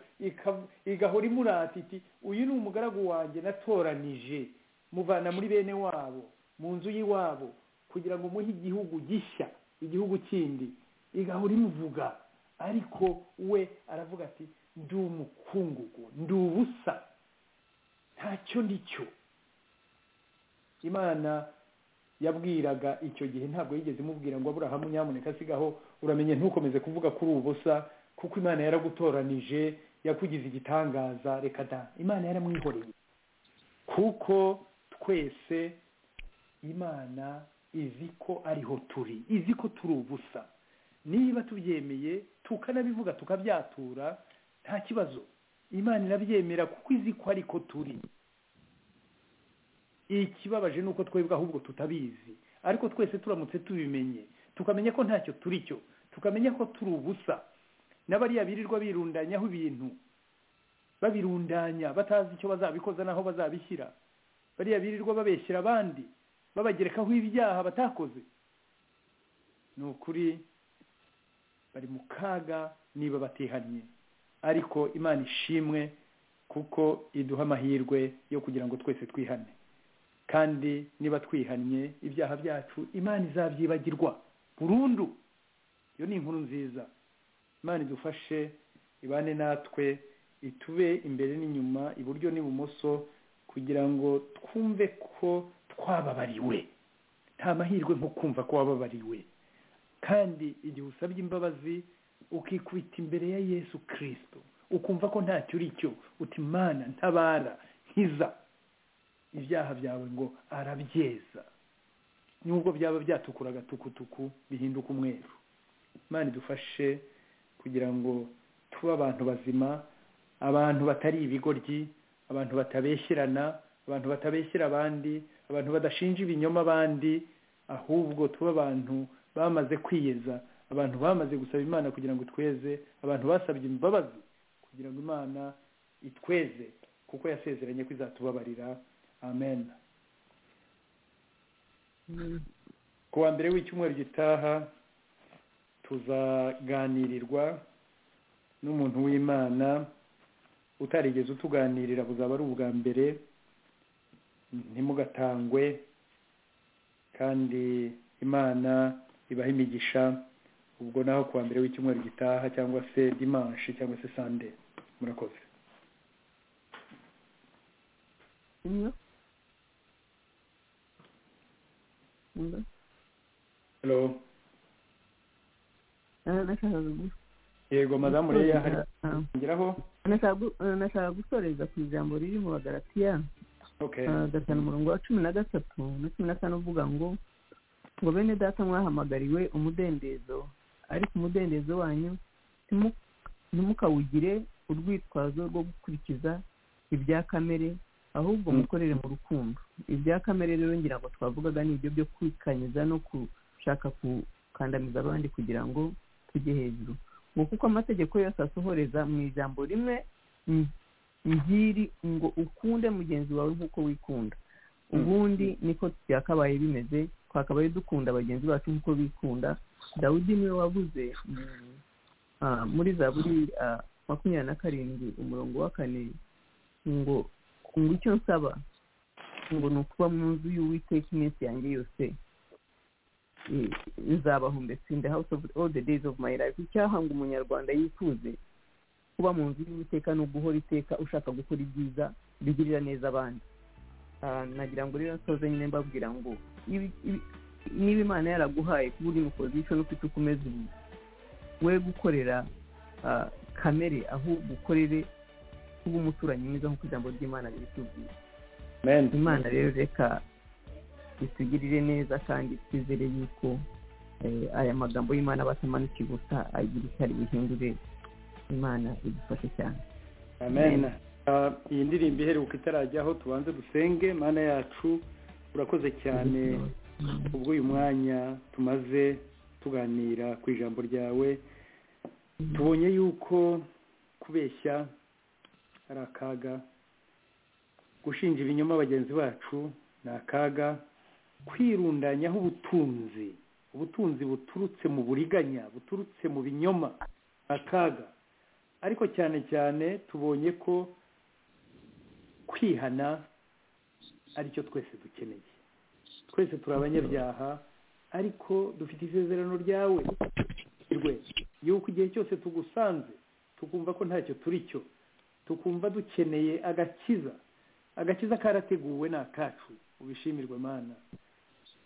igahora imurata iti uyu ni umugaragu wanjye natoranije muvana muri bene wabo mu nzu y'iwabo kugira ngo umuhe igihugu gishya igihugu kindi igahora imuvuga ariko we aravuga ati ndi umukungugu ndi ubusa ntacyo ndi cyo imana yabwiraga icyo gihe ntabwo yigeze imubwira ngo aburahamu nyamuneka asigaho uramenye ntukomeze kuvuga kuri ubusa kuko imana yaragutoranije yakugize igitangaza reka da imana yaramwihoreye kuko twese imana izi ko ariho turi izi ko turi ubusa niba tubyemeye tukanabivuga tukabyatura nta kibazo imana irabyemera kuko izi ko ariko turi ikibabaje ni uko twebwe ahubwo tutabizi ariko twese turamutse tubimenye tukamenya ko ntacyo turi cyo tukamenya ko turi ubusa n'abariya birirwa birundanyaho ibintu babirundanya batazi icyo bazabikoza n'aho bazabishyira bariya birirwa babeshyira abandi babagerekaho ibyaha batakoze ni ukuri bari mu kaga niba batihannye ariko imana ishimwe kuko iduha amahirwe yo kugira ngo twese twihane kandi niba twihannye ibyaha byacu imana izabyibagirwa burundu iyo ni inkuru nziza imana idufashe ibane natwe itube imbere n'inyuma iburyo n'ibumoso kugira ngo twumve ko twababariwe nta mahirwe nko kumva ko wababariwe kandi igihe usabye imbabazi ukikubita imbere ya yesu kirisito ukumva ko ntacyo uri cyo uti mana ntabara nkiza ibyaha byawe ngo arabyeza nubwo byaba byatukura agatukutuku bihinduka umweru imana idufashe kugira ngo tube abantu bazima abantu batari ibigoryi abantu batabeshyirana abantu batabeshyira abandi abantu badashinja ibinyoma abandi ahubwo tuba abantu bamaze kwiyeza abantu bamaze gusaba imana kugira ngo tweze abantu basabye imbabazi kugira ngo imana itweze kuko yasezeranye ko izatubabarira amen ku wa mbere w'icyumweru gitaha tuzaganirirwa n'umuntu w'imana utarigeze utuganirira buzaba ari ubwa mbere ntimugatangwe kandi imana ibaha imigisha ubwo naho ku wa mbere w'icyumweru gitaha cyangwa se dimanshi cyangwa se sande murakoze umwe umwe hello nashakaga gu- yego madamu reya hari Ah, kongeraho nashaka gu- eh, nashaka gusoreza ku ijambo riri mu bagaratiya okay Ah, gatanu umurongo wa cumi na gatatu na cumi na kane uvuga ngo ngo bene data mwahamagariwe umudendezo ariko umudendezo wanyu ntimu- ntimukawugire urwitwazo rwo gukurikiza ibya kamere ahubwo Mm. mukorere mu rukundo ibya kamere rero ngira ngo twavugaga ni ibyo byo kwikanyiza no gushaka gukandamiza abandi kugira ngo tujye hejuru ngo kuko amategeko yose asohoreza mu ijambo rimwe mm, ngiri ngo ukunde mugenzi wawe nk'uko wikunda ubundi niko byakabaye bimeze twakabaye dukunda bagenzi bacu nk'uko bikunda dawudi niwe wabuze mm, ah, muri zaburi ah, makumyabiri na karindwi umurongo wa kane ngo ngo icyo nsaba ngo ni ukuba mu nzu y'uwiteka iminsi yanjye yose eh, nzabahumbetse in the house of all the days of my life icyahanga umunyarwanda yifuze kuba mu nzu y'uwiteka ni uguhora iteka ushaka gukora ibyiza bigirira neza abandi Ah, nagira ngo rero nsoze nyine mbabwira ngo ibi- ibi- niba imana yaraguhaye kuba uri mu position ufite uko umeze ubu we gukorera ah, kamere ahubwo ukorere kuba umuturanyi mwiza nk'uko ijambo ry'imana ribitubwira amen imana rero reka itugirire neza kandi twizere yuko eh, aya magambo y'imana aba atamanukiye ubusa agira ishyari bihindure imana idufashe cyane amen Ah, iyi ndirimbo iheruka itarajyaho tubanze dusenge mana yacu urakoze cyane ubwo uyu mwanya tumaze tuganira ku ijambo ryawe tubonye yuko kubeshya ari akaga gushinja ibinyoma bagenzi bacu ni akaga kwirundanyaho ubutunzi ubutunzi buturutse mu buriganya buturutse mu binyoma ni akaga ariko cyane cyane tubonye ko kwihana aricyo twese dukeneye twese turi abanyabyaha ariko dufite isezerano ryawe rwe yuko igihe cyose tugusanze tukumva ko ntacyo turi cyo tukumva dukeneye agakiza agakiza karateguwe ni akacu ubishimirwe mana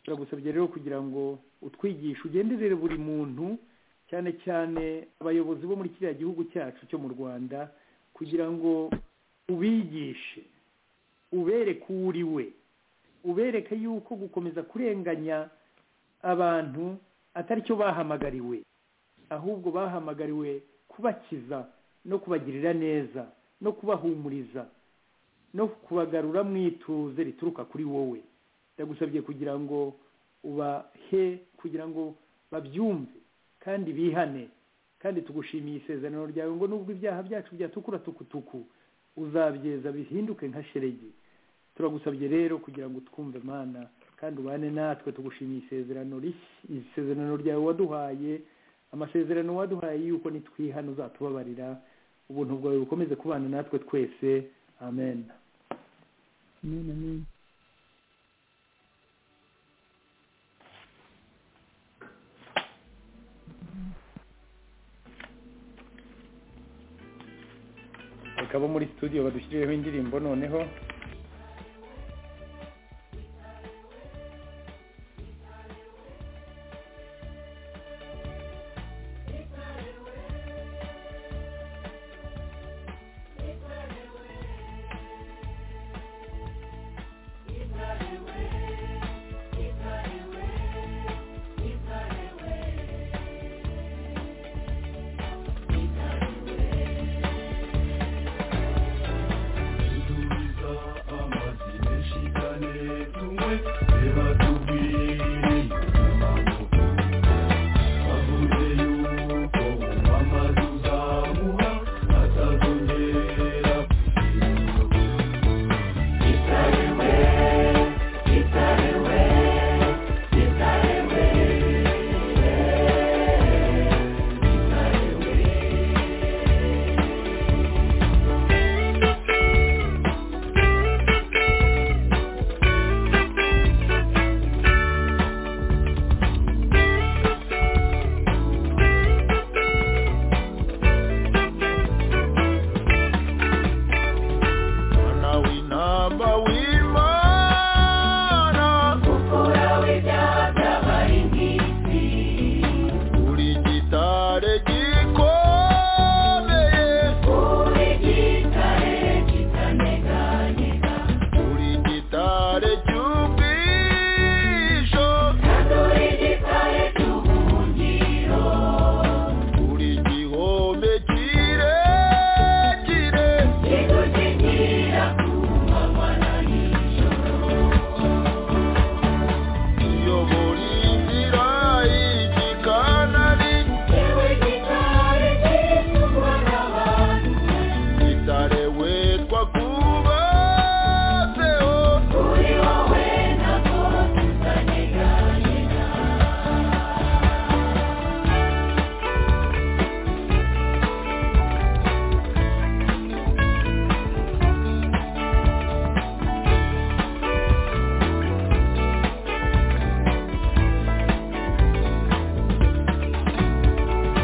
turagusabye rero kugira ngo utwigishe ugenderere buri muntu cyane cyane abayobozi bo muri kiriya gihugu cyacu cyo mu rwanda kugira ngo ubigishe ubereke uwo uri we ubereke yuko gukomeza kurenganya abantu atari cyo bahamagariwe ahubwo bahamagariwe kubakiza no kubagirira neza no kubahumuriza no kubagarura mu ituze rituruka kuri wowe ndagusabye kugira ngo ubahe kugira ngo babyumve kandi bihane kandi tugushimiye isezerano ryawe ngo nubwo ibyaha byacu byatukura tukutuku uzabyeza bihinduke nka sheregi turagusabye rero kugira ngo twumve mana kandi ubane natwe tugushimiye isezerano rishya isezerano ryawe waduhaye amasezerano waduhaye yuko nitwihana uzatubabarira ubuntu bwawe bukomeze kubana natwe twese amen Amen, amen. bakaba muri studio badushyirireho indirimbo noneho muramba w'imana ukuraho ibyaha by'abari mu isi buri gitare gikomeye uri gitare kitaneganyega buri gitare cy'ubwisho kandi uri gitare cy'ubuhungiro buri gihome kirekire kigukigira ku manywa na nijoro kiyobora inzira y'igikanari yewe gitare cyitwa n'abantu gitare witwa kubatseho kuri wowe ntabwo tutaneganyega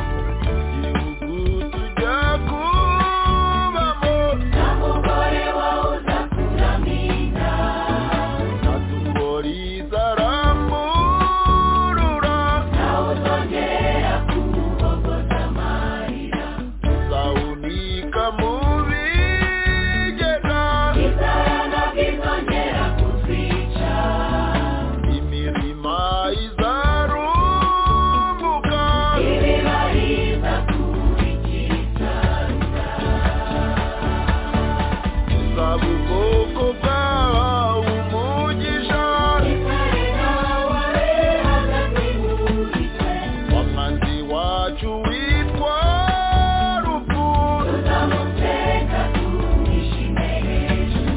igihugu tujya kubamo nta mugore wawe uzakuramira natugori zaramburura nawe uzongera kubogoza amarira zawunika mu bigega inzara ntabwo izongera kutwica imirima izarumbuka ibibari bizakurikiza zaba ubwoko bwawe umugisha gitare nawe abehaza kwihurika wamazi wacu witwa rupfu tuzamuteka tumwishime hejuru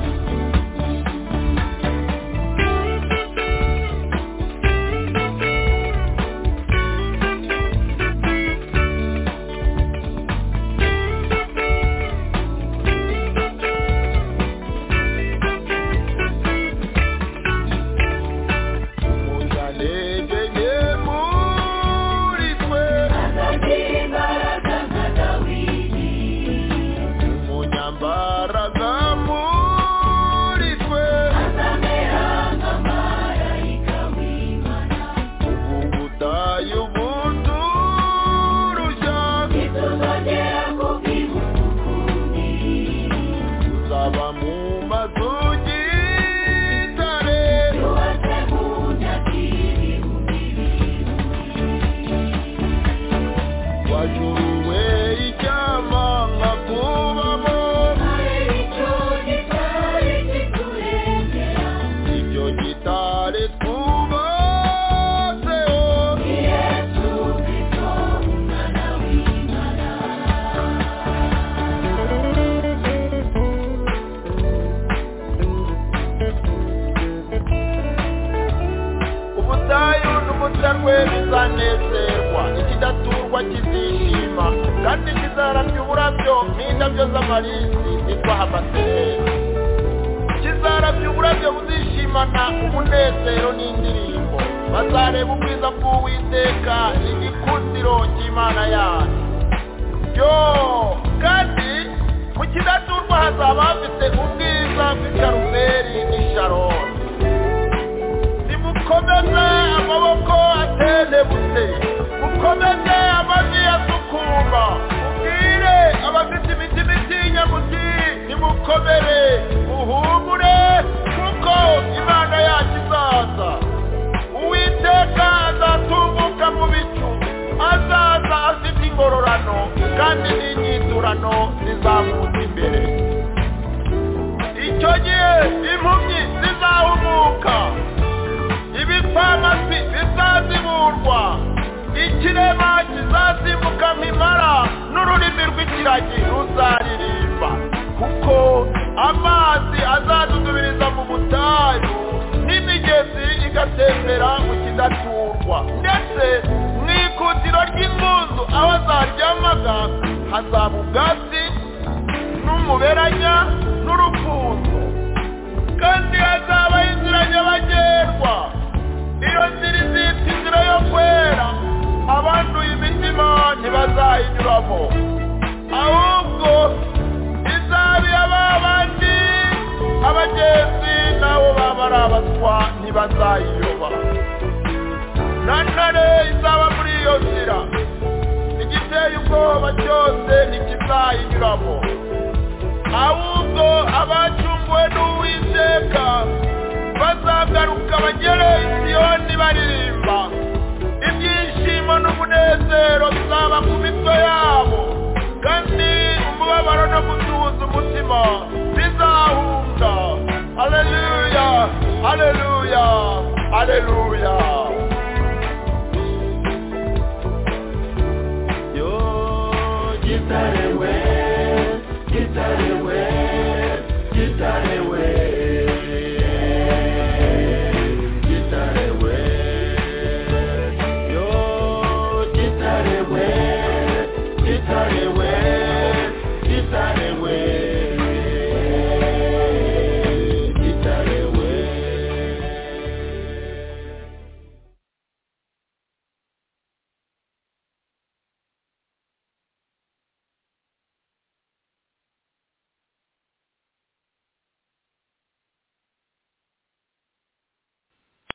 muzanege nke muri twe azagira imbaraga nka dawidi umunyambaraga muri twe azamera nka marayika w'imana ubu butayu buturushya ntituzongera kubwibuka ukundi uzaba mu mazu y'igitare yubatse mu myaka ibihumbi wajuruwe icyama nka kubamo hari icyo gitari kiturengera ibyo gitare twubatseho yesu kristo umwana w'imana ubutayu n'umutarwe bizanezerwa ikidaturwa kizishima kandi kizaramya uburabyo n'indabyo z'amarisi zitwa amasereri kizaramya uburabyo buzishimana umunezero n'indirimbo bazareba ubwiza bw'uwiteka igikundiro cy'imana yacu yo kandi mu kidaturwa hazaba hafite ubwiza bw'ikarumeri n'isharoni nimukomeze amaboko atenebutse mukomeze amavi asukuma mubwire abafite imitima itinya muti nimukomere muhumure kuko imana yacu izaza uwiteka azatunguka mu bicu azaza afite ingororano kandi n'inyiturano zizamuka imbere icyo gihe impumyi zizahumuka ibipfamatwi bizaziburwa ikirema kizazimuka mpimara n'ururimi rw'ikiragi ruzaririmba kuko amazi azadudubiriza mu butayu n'imigezi igatembera mu kidaturwa ndetse mu ikutiro ry'ingunzu aho zaryamaga hazaba ubwatsi n'umuberanya n'urukundo kandi hazaba inzira nyabagendwa iyo nzira izitwa inzira yo kwera abanduye imitima ntibazayinyuramo ahubwo izaba iy'aba bandi abagenda ari abatwa ntibazayiyoba na ntare izaba muri iyo nzira igiteye ubwoba cyose ntikizayinyuramo ahubwo abacunguwe n'uwiteka bazagaruka bagere isiyoni baririmba ibyishimo n'umunezero bizaba ku mitwe yabo kandi umubabaro no gutuza umutima bizahunga aleluya aleluya aleluya